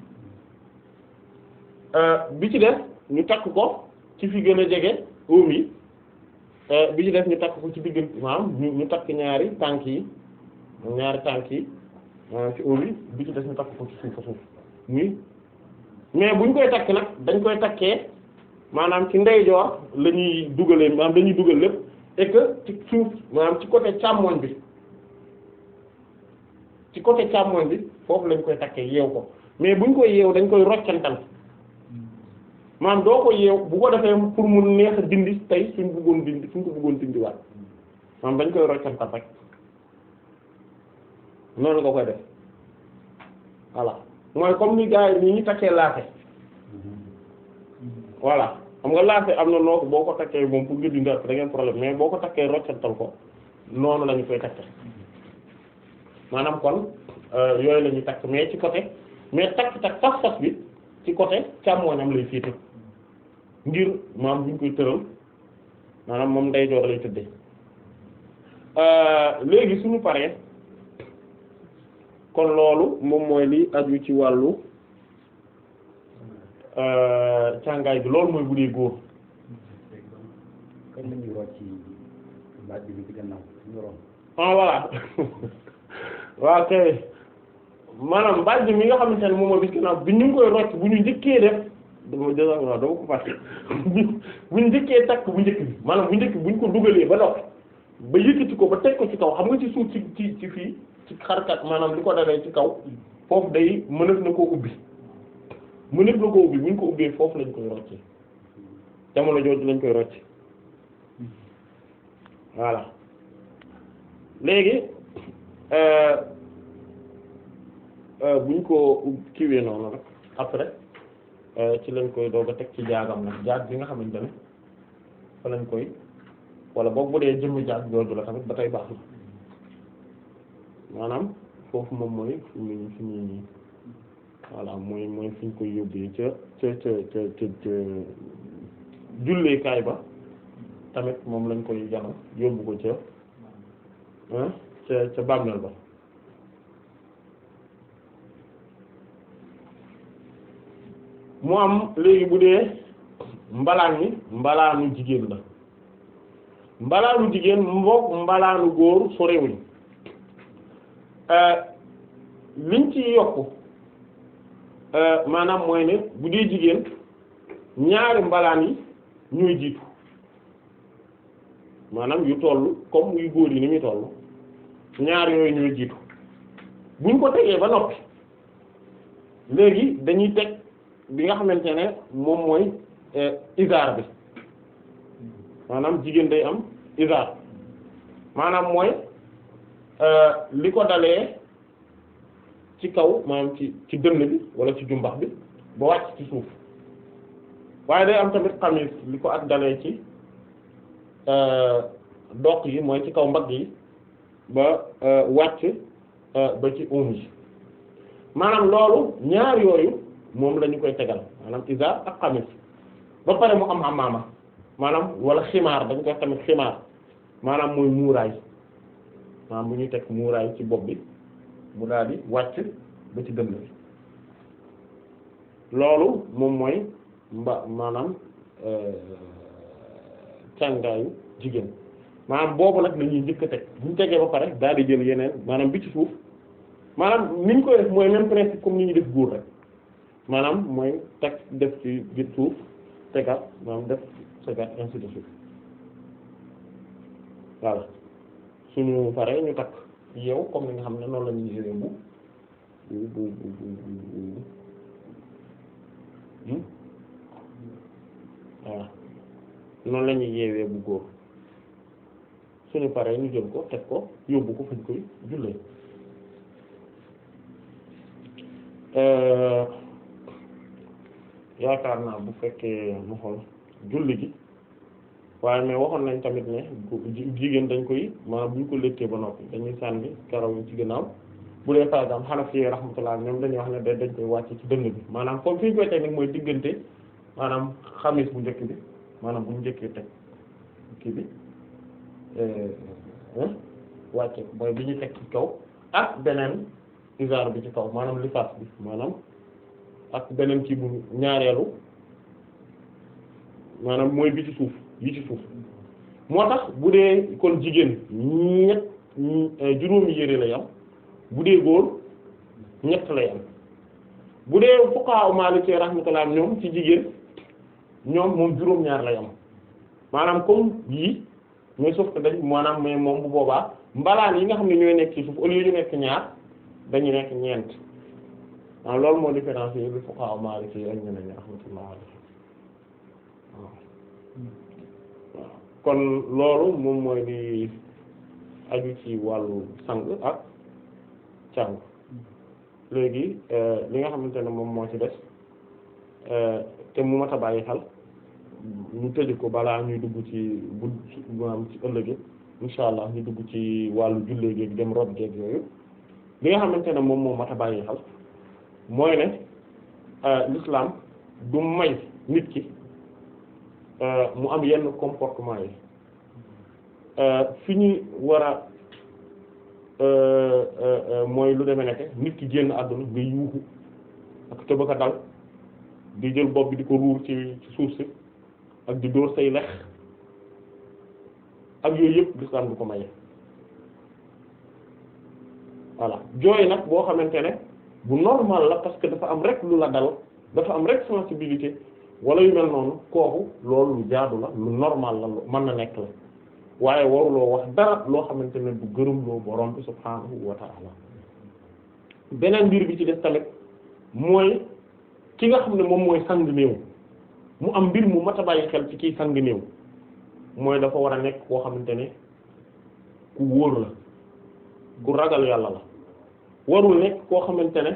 bi ci def ñu takk ko ci fi gën a jege óom yi bi ci def ñu takk ko ci diggante maanaam ñu ñu takk ñaari tànk yi ñaari tànk yi ci óom yi bi ci def ñu takk ko ci suuf a suuf muy mais buñ koy takk nag dañ koy takkee maanaam ci ndeyjoor la ñuy dugalee maanaam dañuy dugal lépp et que ci suuf maanaam ci côté càmmoñ bi ci côté càmmoñ bi foofu lañ koy takkee yeew ko mais buñ koy yeew dañ koy roccantal maanaam doo ko yeew bu ko defee pour mu neex a dindi tey suñ bëggoon dindi suñ ko bëggoon dindi waat maanaam dañ koy roccantal rek noonu nga koy def voilà mooy comme ni gars yi ni ñu takkee laate voilà xam nga laate am na noo ko boo ko takkee moom pour nga dindi da ngeen problème mais boo ko takkee roccantal ko noonu la ñu koy takke maanaam kon yooyu la ñuy takk mais ci côté mais takk takk fas fas bi ci côté càmmooñam lay féete ngir maam bu ñu koy tëral maanaam moom ndeyjoor lay tëddee léegi suñu paree kon loolu moom mooy li aju ci wàllu càngaay bi loolu mooy bu dee góor kañ la ñuy rocc ci baat bi ci gannaaw ñu ron ah voilà waaw kay maanaam mbàjj mi nga xamante ne moom mooy bis ginnaaw bi ñu ngi koy rocc bu ñu njëkkee def dama jël waaw dama ko fàtte bu ñu njëkkee takk bu njëkk bi maanaam bu njëkk bu ñu ko dugalee ba noppi ba yëkkati ko ba teg ko ci kaw xam nga ci suuf ci ci ci fii ci xarkat maanaam li ko dalee ci kaw foofu day mënef na koo ubbi mënef na koo ubbi bu ñu ko ubbee foofu lañ koy rocce jamono jooju lañ koy rocc voilà léegi bu ñu ko kiiwee noonu rek après ci lañ koy doog a teg ci jaagam nag jaag bi nga xamante ne fa lañ koy wala boog bu dee jëmmi jaag jooju la tamit ba tey baax na maanaam foofu moom mooy fi ñu fi ñu voilà mooy mooy fi ñu koy yóbbee ca ca ca ca ca ca julleekaay ba tamit moom lañ koy jano yóbbu ko ca ca ca bàmmeel ba mu am léegi bu dee mbalaan mi mbalaanu jigéen la mbalaanu jigéen mbook mbalaanu góor sorewuñ liñ ci yokk maanaam mooy ne bu dee jigéen ñaari mbalaan yi ñooy jiitu maanaam yu toll comme yu góor yi ni muy toll ñaar yooyu ñooy jiitu buñ ko tegee ba noppi léegi dañuy teg bi nga xamante ne moom mooy isaar bi maanaam jigéen day am isaar maanaam mooy li ko dalee ci kaw maanaam ci ci dënn bi wala ci jumbax bi ba wàcc ci suuf waaye day am tamit xamis li ko ak dalee ci doq yi mooy ci kaw mbagg yi ba wàcc ba ci oom yi maanaam loolu ñaar yooyu moom la ñu koy tegal maanaam isaar ak xamis ba pare mu am amaama maanaam wala ximaar dañ koy tamit ximaar maanaam mooy muuraay maanaam bu ñuy teg muuraay ci bopp bi mu daal di wàcc ba ci dënn bi loolu moom mooy mba maanaam càngaayu jigéen maanaam boobu nag la ñuy njëkk a teg bu ñu tegee ba pare daal di jël yeneen maanaam bi ci suuf maanaam ni ñu koy def mooy même principe comme ni ñu def góor rek maanaam mooy teg def ci biir suuf tegaat maanaam def tegaat ainsi de suite voilà suñu paree ñu takk yow comme ni nga xam ne noonu la ñuy yëwee bu bu bu bu bu voilà noonu la ñuy yeewee bu góor suñu paree ñu jël ko teg ko yóbbu ko fañ koy jullee yaakaar naa bu fekkee mu xool julli gi waaye mais waxoon nañ tamit ne jigéen dañ koy maanaam bu ñu ko léttee ba noppi dañuy sànni karaw yi ci ginnaaw bu dee par exemple Hanafi rahmatullah ñoom dañuy wax ne da dañ koy wàcce ci dënn bi maanaam comme fi ñu koy teg nag mooy diggante maanaam xamis bu njëkk bi maanaam bu ñu njëkkee teg kii bi wàcce mooy bi ñu teg ci kaw ak beneen isaar bi ci kaw maanaam lifaas bi maanaam ak beneen kii bu ñaareelu maanaam mooy bi ci suuf yi ci suuf moo tax bu dee kon jigéen ñett juróomi yére lay am bu dee góor ñett lay am bu dee fuqaha Maliki rahmatullah ñoom ci jigéen ñoom moom juróom-ñaar lay am maanaam comme yii mais sauf que dañ maanaam mais moom bu boobaa mbalaan yi nga xam ne ñooy nekk ci suuf au lieu ñu nekk ñaar dañu nekk ñeent waaw loolu moo différence yi bi fuqaha Maliki ak ñeneen ñi rahmatullah alayhi waaw kon loolu moom mooy di aju ci wàllu sang ak càng léegi li nga xamante ne moom moo ci des te mu mat a bàyyi xel ñu tëj ko balaa ñuy dugg ci bu maanaam ci ëllëg insha allah ñu dugg ci wàllu jullee géeg dem rob géeg yooyu li nga xamante ne moom moo mat a bàyyi xel mooy ne l'islam du may nit ki mu am yenn comportement yi fi ñu war a mooy lu demee nekk nit ki génn àdduna nga yuuxu ak tëb a dal di jël bopp bi di ko ruur ci ci suuf si ak di dóor say lex ak yooyu yëpp l'islam du ko maye voilà jooy nag boo xamante ne bu normal la parce que dafa am rek lu la dal dafa am rek sensibilité wala yu mel noonu kooku loolu lu jaadu la lu normal la lu mën na nekk la waaye waruloo wax dara loo xamante ne du gërëm loo borom bi subhaanahu wa ta'ala beneen mbir bi ci des tamit mooy ki nga xam ne moom mooy sang néew mu am mbir mu mat a bàyyi xel ci kiy sang néew mooy dafa war a nekk koo xamante ne ku wóor la ku ragal yàlla la warul nekk koo xamante ne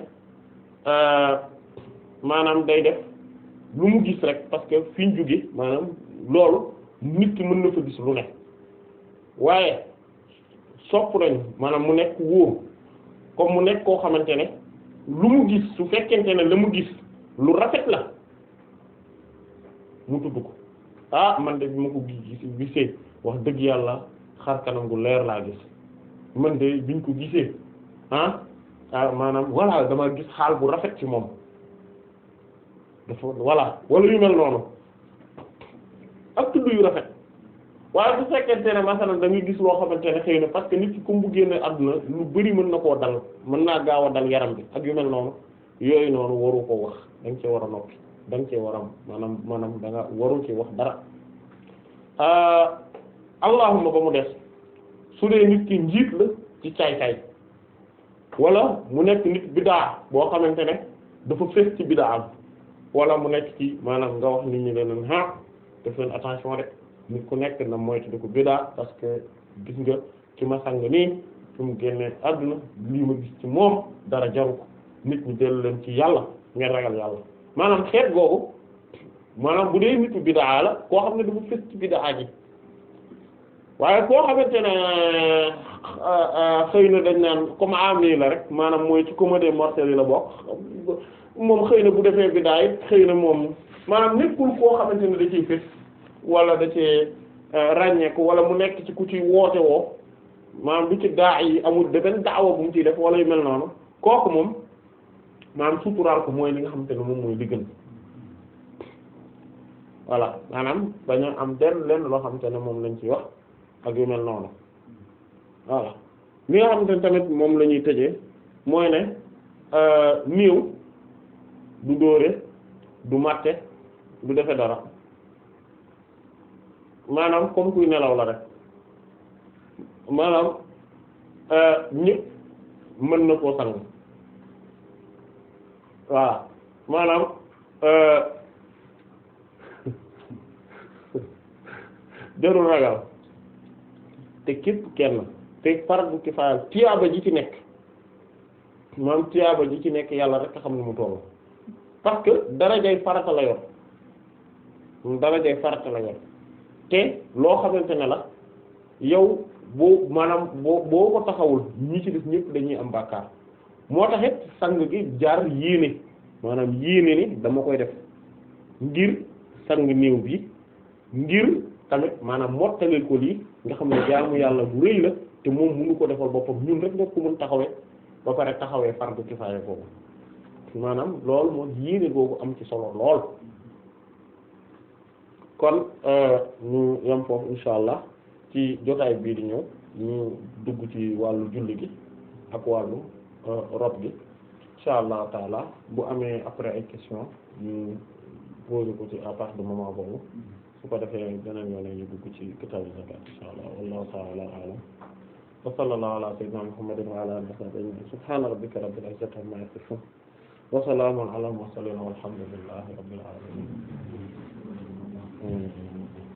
maanaam day def lu mu gis rek parce que fi ñu jóge maanaam loolu nit ki mën na fa gis lu ne waaye sopp nañu maanaam mu nekk wóor comme mu nekk koo xamante ne lu mu gis su fekkente ne la mu gis lu rafet la mu tudd ko ah man de bi ma ko gis gisee wax dëgg yàlla xar kanam gu leer laa gis man de biñ ko gisee ah ah maanaam voilà dama gis xaal bu rafet ci moom dafa voilà wala yu mel noonu ak tudd yu rafet waaye bu fekkente ne masalan da ngay gis loo xamante ne xëy na parce que nit ki comme bu génne àdduna lu bari mën na koo dal mën naa gaaw a dal yaram bi ak yu mel noonu yooyu noonu waru ko wax da nga cee war a noppi da nga cee war a maanaam maanaam da nga waru ci wax dara allahuma ba mu des su dee nit ki njiit la ci caay-caay wala mu nekk nit bidaa boo xamante ne dafa fës ci bidaa am wala mu nekk ci maanaam nga wax nit ñi leen ah def leen attention rek nit ku nekk na moytu di ko bidaa parce que gis nga ci ma sang nii fi mu génnee àdduna lii ma gis ci moom dara jaru ko nit ñi dellu leen ci yàlla ngeen ragal yàlla maanaam xeet googu maanaam bu dee nitu bidaa la koo xam ne dafa fës ci bidaa ji waaye koo xamante ne xëy na dañ naan comme ami la rek maanaam mooy ci comédie mortelle yi la bokk moom xëy na bu defee bidaa it xëy na moom maanaam nekkul koo xamante ne da ciy fës wala da cee ràññeeku wala mu nekk ci ku ci woote woo maanaam du ci daa yi amul de benn daawa bu mu ciy def wala yu mel noonu kooku moom maanaam suturaal ko mooy li nga xamante ne moom mooy li gën voilà maanaam bañ a am benn lenn loo xamante ne moom lañ ci wax ak yu mel noonu voilà li nga xamante ne tamit moom la ñuy tëjee mooy ne néew du dóore du màtte du defe dara maanaam comme kuy nelaw la rek maanaam ñëpp mën na koo sang voilà maanaam jarul ragal te képp kenn te fardu kifaaya tiyaaba ji ci nekk maanaam tiyaaba ji ci nekk yàlla rek a xam ne mu tollu parce que darajay farata la yor darajay farata la yor te loo xamante ne la yow boo maanaam boo boo ko taxawul ñi ci def ñëpp dañuy am bàkkaar moo taxit sang gi jaar yéene maanaam yéene ni dama koy def ngir sang néew bi ngir tamit maanaam mottalil ko lii nga xam ne jaamu yàlla bu rëy la te moom mënu ko defal boppam ñun rek nga ko mën taxawee ba pare taxawee fardu kifaaya boobu maanaam loolu moom yéene googu am ci solo lool kon ñu yem foofu insha allah ci jotaay bii di ñëw ñu dugg ci wàllu julli gi ak wàllu rob gi insha allah taala bu amee après ay question ñu posé ko ci à partir de moment boobu su ko defee beneen yoon ñu dugg ci kitaabu zakat insha allah wallahu taala alam wa sallallahu ala sayyidina muhammadin wa ala alihi wa sahbihi ajma'in subhana rabbika rabbil izzati amma yasifun wa salamun ala al mursalin walhamdulillahi rabbil alamin amiin